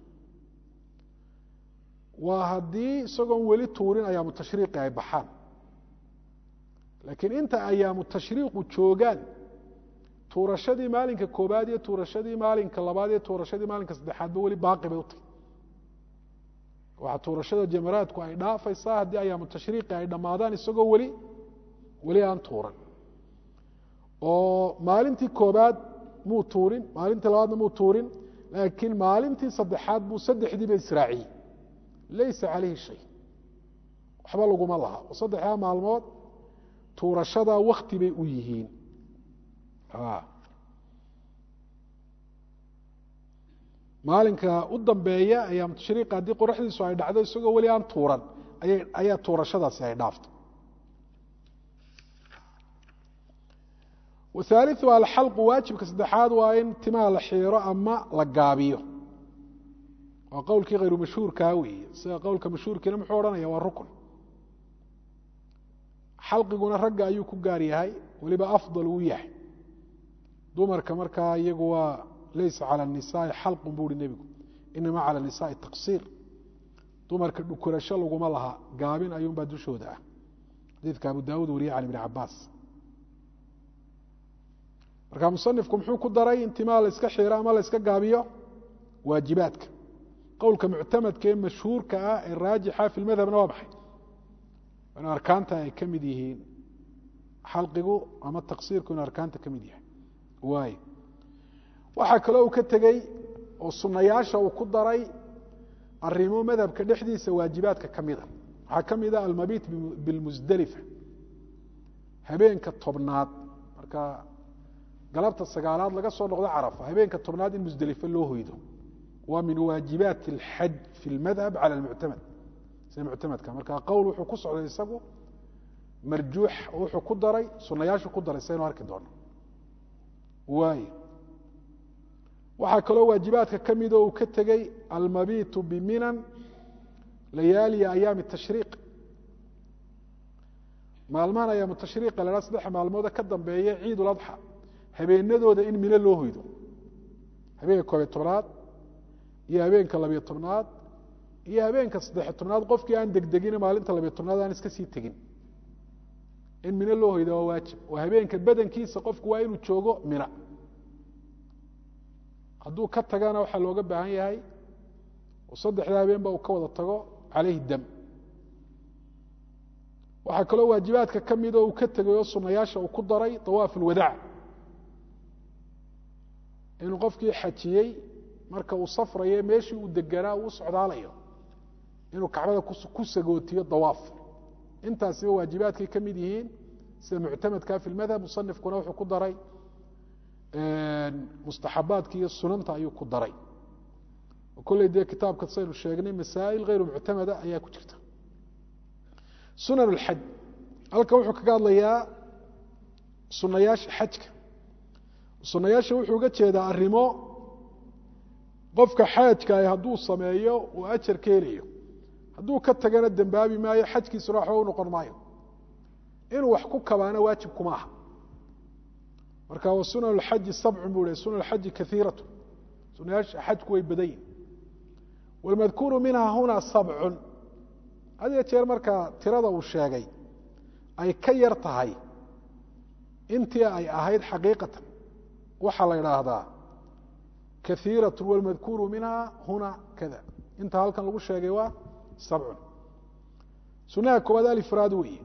waa haddii isagoon weli tuurin ayaamu tashriiqi ay baxaan laakiin inta ayaamu tashriiqu joogaan tuurashadii maalinka koobaad iyo tuurashadii maalinka labaad iyo tuurashadii maalinka saddexaadba weli baaqi bay u tahy waxaa tuurashada jamaraadku ay dhaafaysaa haddii ayaamu tashriiqi ay dhammaadaan isagoo weli weli aan tuuran oo maalintii koobaad muu tuurin maalintii labaadna muu tuurin laakiin maalintii saddexaad buu saddexdiiba israaciyey laysa calayhi shay waxba laguma laha oo saddexdaa maalmood tuurashada wakti bay u yihiin maalinka u dambeeya ayaam tashriiqa haddii qoraxdiisu ay dhacdo isagoo weli aan tuuran ayaa tuurashadaasi ay dhaafto wahaaliu alxalqu waajibka saddexaad waa in timaha la xiiro ama la gaabiyo waa qowlkii khayru mashhuurkaa weeye sida qowlka mashhuurkiina muxuu odhanaya waa rukun xalqiguna ragga ayuu ku gaar yahay weliba afdal uu yahay dumarka markaa iyagu waa laysa calى الnisaai xalqun bu uhi nebigu inama calى الnisaai taqsiir dumarka dhukurasho laguma laha gaabin ayuunbaa dushooda ah xadiidka abu daawud wariye can ibn cabaas marka musanifku muxuu ku daray in timaa la iska xiiro ama la iska gaabiyo waajibaadka qowlka muctamadka ee mashhuurka ah ee raajixa fi lmadhabna waa maxay in arkaanta ay ka mid yihiin xalqigu ama taqsiirku in arkaanta ka mid yahay waay waxaa kaloo uu ka tegey oo sunayaasha uu ku daray arimo madhabka dhexdiisa waajibaadka ka mida waxaa ka mid a almabiit bilmusdelifa habeenka tobnaad marka galabta sagaalaad laga soo noqdo carafa habeenka tobnaad in musdelife loo hoydo waa min waajibaat اlxaj fi اlmadhab cala اlmuctamad sida muctamadka marka qowl wuxuu ku socday isagu marjuux wuxuu ku daray sunayaashu ku daray saynu arki doono waay waxaa kaloo waajibaadka ka mid oo uu ka tegey almabitu biminan layaaliya ayaami tashriiq maalmahan ayaamu tashriiqa la ha saddexa maalmooda ka dambeeya ciid uladxa habeenadooda in mino loo hoydo habeenka koobiyo tobnaad iyo habeenka labiyo tobnaad iyo habeenka saddexiyo tobnaad qofkii aan degdegin maalinta labiyo tobnaad aan iska sii tegin in mino loo hoyda waa waajib oo habeenka badankiisa qofku waa inuu joogo mina hadduu ka tagana waxaa looga baahan yahay oo saddexda habeenba uu ka wada tago calayhi dam waxaa kaloo waajibaadka ka mid oo uu ka tegay oo sunayaasha uu ku daray dawaaf ulwadaac inuu qofkii xajiyey marka uu safrayo meeshii uu deganaa uu u socdaalayo inuu kacbada ku sagootiyo dawaaf intaasiba waajibaadkay ka mid yihiin sida muctamadka fi lmadhab musanifkuna wuxuu ku daray mustaxabaadka iyo sunanta ayuu ku daray kolley dee kitaabka saynu sheegnay masaa'il hayru muctamada ayaa ku jirta sunan اlxaj halkan wuxuu kaga hadlayaa sunayaasha xajka sunayaasha wuxuu uga jeedaa arrimo qofka xaajka ah hadduu sameeyo uu ajar ka helayo hadduu ka tagana dembaabi maayo xajkiisuna waxba u noqon maayo inuu wax ku kabaana waajib kuma aha marka wa sunan اlxaji sabcun buu sunan اlxaji kaiiratu sunayaasha xajku way badan yihin wاlmadkuuru minha huna sabcun had iyo jeer markaa tirada uu sheegay ay ka yar tahay intii ay ahayd xaqiiqatan waxaa la idhaahdaa kaiiraة wاlmadkuuru minha huna kada inta halkan lagu sheegay waa sabcun sunaha koowaad alifraad weeye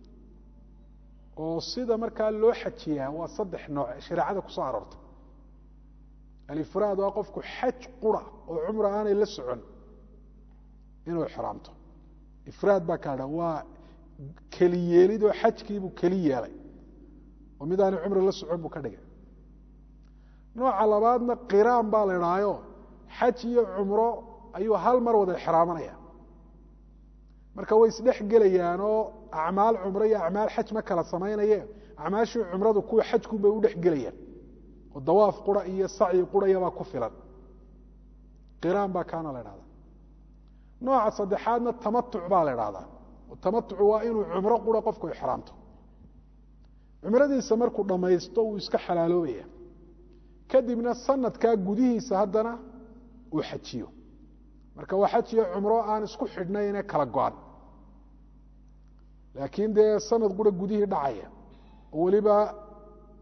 oo sida markaa loo xajiyaa waa saddex nooc shareecada ku soo aroortay alifraad waa qofku xaj qura oo cumra aanay la socon inuu ixraamto ifraad baa kaa dha waa keli yeelid oo xajkiibuu keli yeelay oo mid aanay cumri la socon buu ka dhigay nooca labaadna qiraan baa la idhaayo xaj iyo cumro ayuu hal mar wada ixraamanaya marka way isdhex gelayaanoo acmaal cumro iyo acmaal xaj ma kala samaynaye acmaashii cumradu kuwa xajkunbay u dhex gelayaan oo dawaaf qura iyo sacyi qurayabaa ku filan qiraan baa kaana la idhahdaa nooca saddexaadna tamatuc baa la idhahdaa tamatucu waa inuu cumro qura qofku ixraamto cumradiisa markuu dhammaysto uu iska xalaaloobaya kadibna sanadkaa gudihiisa haddana uu xajiyo marka waa xaj iyo cumro aan isku xidhnayne kala go-an laakiin dee sanad qura gudihii dhacaya oo weliba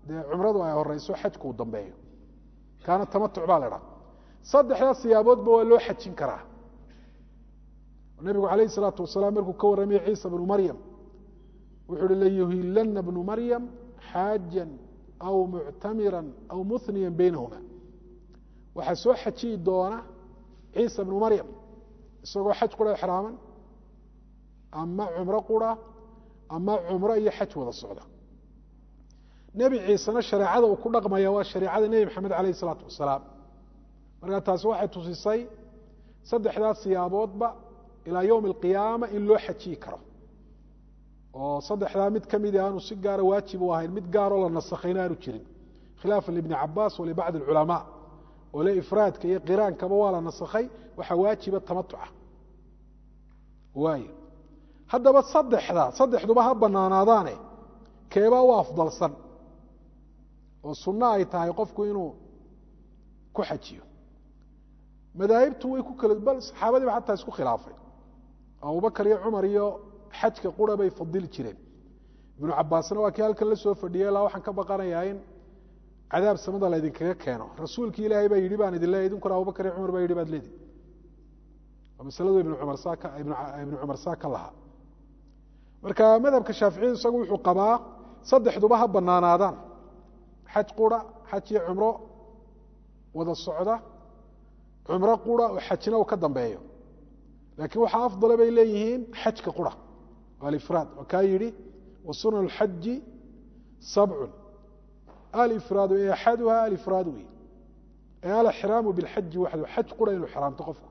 dee cumradu ay horeyso xajku uu dambeeyo kaana tamatuc baa la idhaha saddexdaas siyaaboodba waa loo xajin karaa nabigu calayh isalaatu wasalaam markuu ka warramaya ciisa bnu maryam wuxu uhi layuhilana bnu maryam xaajan aw muctamiran aw muhniyan beynahuma waxaa soo xajiyi doona ciisa bnu maryam isagoo xaj qura exraaman ama cumro qura ama cumro iyo xaj wada socda nebi ciisena shareecada uu ku dhaqmaya waa shareecada nebi maxamed calayh isalaatu wasalaam markaa taasi waxay tusisay saddexdaas siyaaboodba ilaa yowmi alqiyaama in loo xajiyi karo oo saddexdaa mid ka midi aanu si gaara waajib u ahayn mid gaaroo la nasakhayna aanu jirin khilaafan libni cabaas wa libacdi alculamaa oo le ifraadka iyo qiraankaba waa la nasakhay waxaa waajiba tamatuca waay haddaba saddexda saddexduba ha banaanaadaane keebaa u afdalsan oo sunno ay tahay qofku inuu ku xajiyo madaahibtu way ku kala bal saxaabadiiba xataa isku khilaafay abubakar iyo cumar iyo xajka qura bay fadili jireen ibnu cabaasna waa kii halkan la soo fadhiyay ilaa waxaan ka baqanayaa in cadaab samada laydinkaga keeno rasuulkii ilaahay baa yidhi baan idin leeyahy idinkuna abubakar iyo cumar baa yidhi baad leedi waa masaladu ibnu cumar saa ka ibnu cumar saa ka lahaa marka madhabka shaaficiyadu isagu wuxuu qabaa saddexduba ha banaanaadaan xaj qura xaj iyo cumro wada socda cumro qura oo xajna uu ka dambeeyo laakiin waxaa afdala bay leeyihiin xajka qura alifraad oo kaa yidhi wa sunan اlxaji sabcun alifraadu ee axaduha alifraad wey ee alxraamu biاlxaji waxdu xaj qura inuu xraamto qofku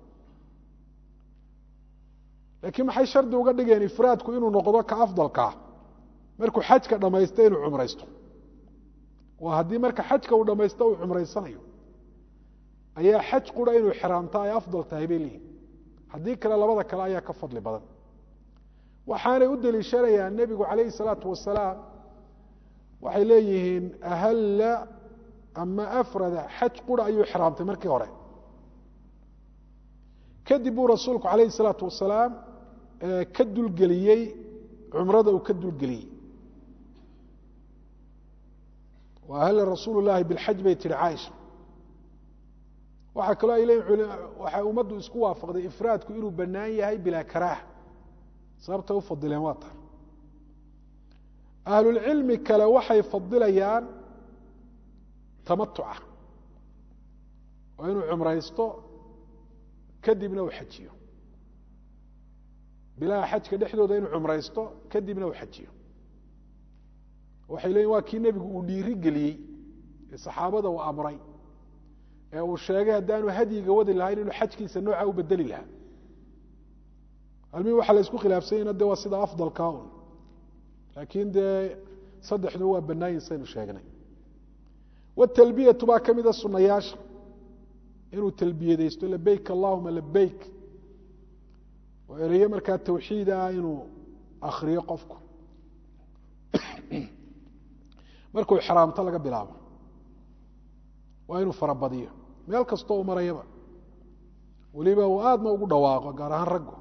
laakiin maxay shardi uga dhigeen ifraadku inuu noqdo ka afdalkaa markuu xajka dhammaysto inuu cumraysto waa haddii marka xajka uu dhammaysto uu cumraysanayo ayaa xaj qura inuu xraamta ay afdal tahay bay leeyihin haddii kale labada kale ayaa ka fadli badan waxaanay u deliishanayaan nebigu calayhi salaatu wasalaam waxay leeyihiin ahalla ama afrada xaj qura ayuu xraamtay markii hore kadib buu rasuulku calayhi salaatu wasalaam ka dulgeliyey cumrada uu ka dulgeliyey ahalla rasuulu llahi bilxaj bay tihi caaisha waxaa kaloo ay leeyihin waxay ummaddu isku waafaqday ifraadku inuu bannaan yahay bilaa karaaha sababtay u fadileen waa tar ahlulcilmi kale waxay fadilayaan tamatuca oo inuu cumraysto kadibna uu xajiyo bilaha xajka dhexdooda inuu cumraysto kadibna uu xajiyo waxay leeyihin waa kii nebigu uu dhiiri geliyey ee saxaabada uu amray ee uu sheegay haddaanu hadyiga wadi lahayn inuu xajkiisa nooca u bedeli lahaa almihi waxaa la isku khilaafsanyana de waa sida afdalka un laakiin dee saddexdu waa bannaayin saynu sheegnay watalbiyatu baa ka mida sunayaasha inuu talbiyadaysto labeyk allahuma labeyk oo ereyo markaa tawxiid ah inuu akriyo qofku markuu xraamto laga bilaabo waa inuu farabadiyo meel kastoo u marayaba weliba uu aadna ugu dhawaaqo gaar ahaan raggu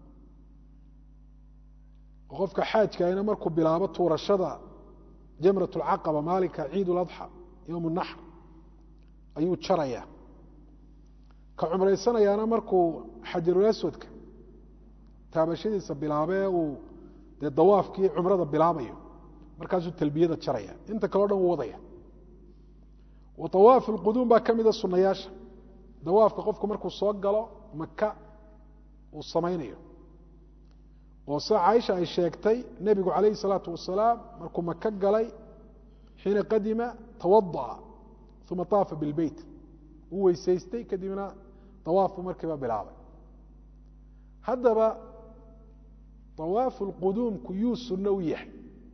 oo qofka xaajkaina markuu bilaabo tuurashada jamrat اlcaqaba maalinka ciid اladxa yowm اnaxr ayuu jaraya ka cumraysanayaana markuu xajarulaswadka taabashadiisa bilaabee uu dee dawaafkii cumrada bilaabayo markaasuu talbiyada jaraya inta kaleo dhan uu wadaya wa awaafu lquduum baa ka mida sunayaasha dawaafka qofku markuu soo galo maka uu samaynayo oo sida caaisha ay sheegtay nebigu calayhi salaatu wasalaam markuu maka galay xiina qadima tawada'a uma taafa bilbeyt uu weysaystay kadibna dawaafku markiiba bilaabay haddaba awaafu lquduumku yuu sunno u yahay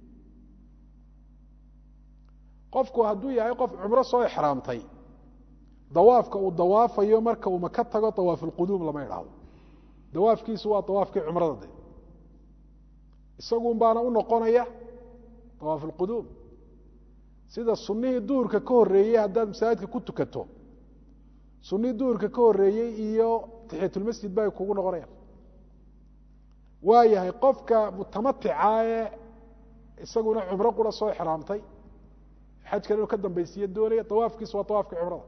qofku hadduu yahay qof cumro soo exraamtay dawaafka uu dawaafayo marka uu maka tago awaafulquduum lama idhaahdo dawaafkiisu waa dawaafkii cumrada de isagun baana u noqonaya awaafulquduum sida sunnihii duhurka ka horreeyey haddaad masaajidka ku tukato sunnihii duhurka ka horreeyey iyo taxiyatulmasjid ba ay kugu noqonayaan waa yahay qofka mutamatica ee isaguna cumro qura soo exraamtay xajkan inuu ka dambaysiiyo doonaya dawaafkiisu waa dawaafka cumrada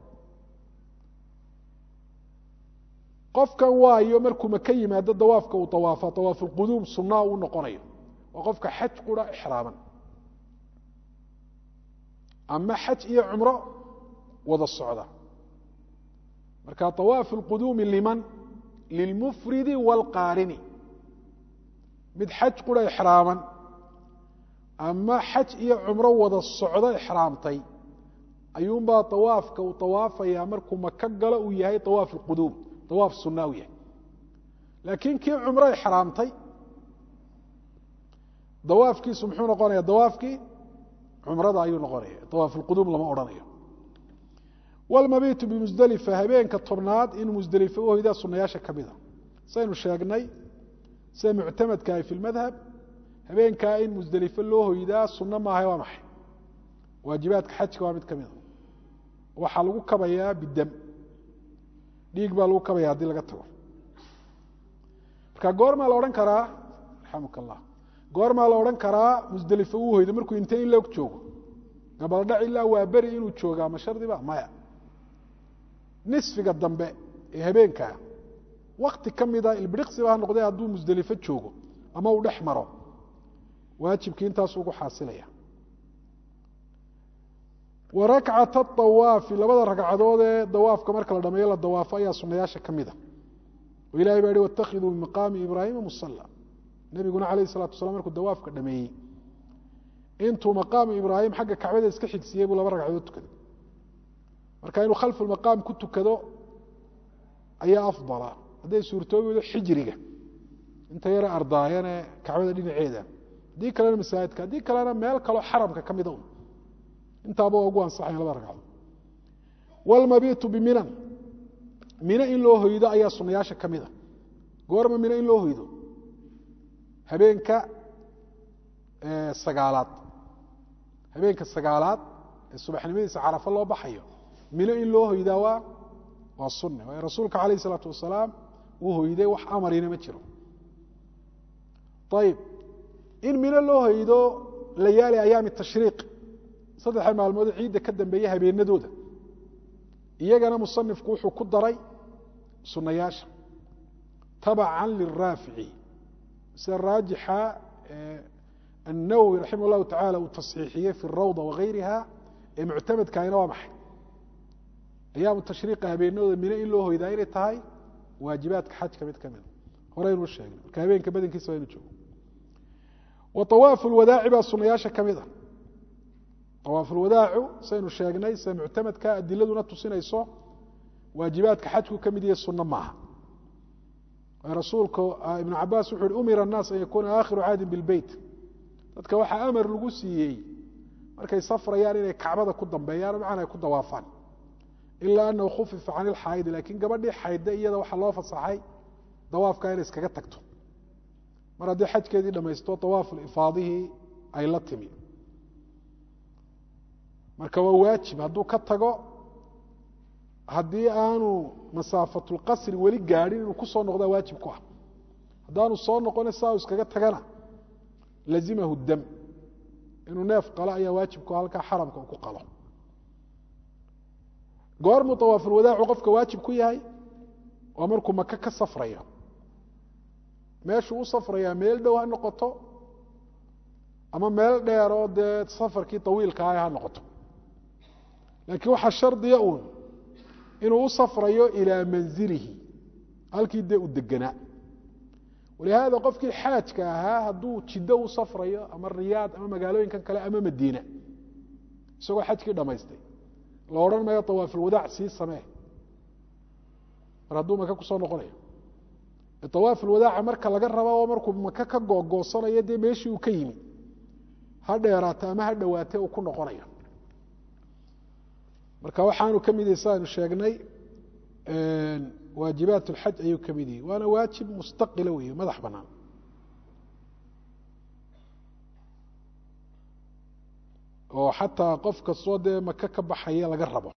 qofkan waayo markuu maka yimaado dawaafka uu dawaafa dawaafulquduum sunaa uu noqonayo waa qofka xaj qura ixraaman ama xaj iyo cumro wada socda marka dawaafu lquduumi liman lilmufridi wاlqaarini mid xaj qura ixraaman ama xaj iyo cumro wada socdo ixraamtay ayuunbaa dawaafka uu dawaafayaa markuu maka galo uu yahay dawaaf lquduum dawaaf sunaa u yahay laakiin kii cumro ixraamtay dawaafkiisu muxuu noqonaya dawaafkii cumrada ayuu noqonaya dawaaf lquduum lama odhanayo wlmabiitu bimusdelifa habeenka tobnaad inuu musdelifo u hoydaa sunayaasha ka mida saynu sheegnay sida muctamadka ay fi lmadhab habeenkaa in musdelifo loo hoydaa sunno maaha waa maxay waajibaadka xajka waa mid ka mida waxaa lagu kabayaa bidam dhiig baa lagu kabaya haddii laga tago marka goormaa la odhan karaa raxamuk allah goormaa la odhan karaa musdelifo uu hoydo markuu intee in loog joogo gabaldhac ilaa waa beri inuu joogaa ma shardiba maya nisfiga dambe ee habeenkaa wakti ka mida ilbiriqsiba ha noqdee hadduu musdelifo joogo ama uu dhex maro waajibkii intaasuu ugu xaasilaya wa rakcata awaafi labada ragcadood ee dawaafka marka la dhameeyo la dawaafo ayaa sunayaasha ka mida oo ilahay baa yihi waاtakhiduu min maqaami ibraahima musala nebiguna calayh الsalatu wasalaam markuu dawaafka dhameeyey intuu maqaamu ibraahim xagga kacbada iska xigsiiyey buu laba ragcadood tukaday marka inuu khalfu maqaam ku tukado ayaa afdala hadday suurtoobi weydo xijriga inta yare ardaayane kacbada dhinaceeda haddii kalena masaajidka haddii kalena meel kaloo xaramka ka mida un intaaba waa ugu ansaxayan laba ragcadood wlmabiitu biminan mino in loo hoydo ayaa sunayaasha ka mida goorma mino in loo hoydo habeenka sagaalaad habeenka sagaalaad ee subaxnimadiisa carafo loo baxayo mino in loo hoydaa waa waa sunne waayo rasuulka calayh isalaatu wasalaam uu hoyday wax amarina ma jiro ayib in mino loo hoydo layaali ayaami tashriiq saddexa maalmood ciidda ka dambeeya habeenadooda iyagana musanifku wuxuu ku daray sunayaasha tabacan liraafici sida raajixa النwwي رaحimه الlahu taعalى uu taصxiixiyey fi الrawضة وغayriha ee muctamadkaahina waa maxay ayaamu tashriiqa habeenadooda mino in loo hoydaa inay tahay waajibaadka xajka mid ka mida horeynuu sheegnay marka habeenka badankiisa waa inu joogo wa طawaafu اlwadaaci baa sunayaasha ka mid a طawaafu اlwadaacu saynu sheegnay sida muctamadka adiladuna tusinayso waajibaadka xajku ka mid yahe suno maaha rasuulka ibn cabaas wuxu uhi umira الnaas an yakuuna aakhiru caadin biاlbeyt dadka waxaa amar lagu siiyey markay safrayaan inay kacbada ku dambeeyaan macana ay ku dawaafaan ilaa anahu khufifa can ilxaayidi lakiin gabadhii xaydda iyada waxaa loo fasaxay dawaafka inay iskaga tagto mar haddii xajkeedii dhamaysto dawaafu ifaadihii ay la timi marka waa waajib hadduu ka tago haddii aanu masaafatulqasri weli gaadhin inuu kusoo noqdaa waajib ku ah haddaanu soo noqone saa u iskaga tagana lazimahu dam inuu neef qalo ayaa waajibku halkaa xaramka uu ku qalo goormuu dawaafulwadaacu qofka waajib ku yahay waa markuu maka ka safrayo meeshuu u safrayaa meel dhow ha noqoto ama meel dheer oo dee safarkii tawiilka ah ha noqoto laakiin waxaa shardiya uun inuu u safrayo ilaa manzilihi halkii dee u deganaa walihaada qofkii xaajka ahaa hadduu jiddo u safrayo ama riyaad ama magaalooyinkan kale ama madiina isagoo xajkii dhammaystay la odhan maayo dawaafulwadaac sii samee mar hadduu maka kusoo noqonayo dawaafulwadaaca marka laga raba oo markuu maka ka googoosanayo dee meeshii uu ka yimi ha dheeraata ama ha dhowaate uu ku noqonayo marka waxaanu ka mid yahi sidaaynu sheegnay waajibaat اlxaj ayuu ka mid yahi waana waajib mustaqila weeye madax banaan oo xataa qof kastoo dee maka ka baxaya laga rabo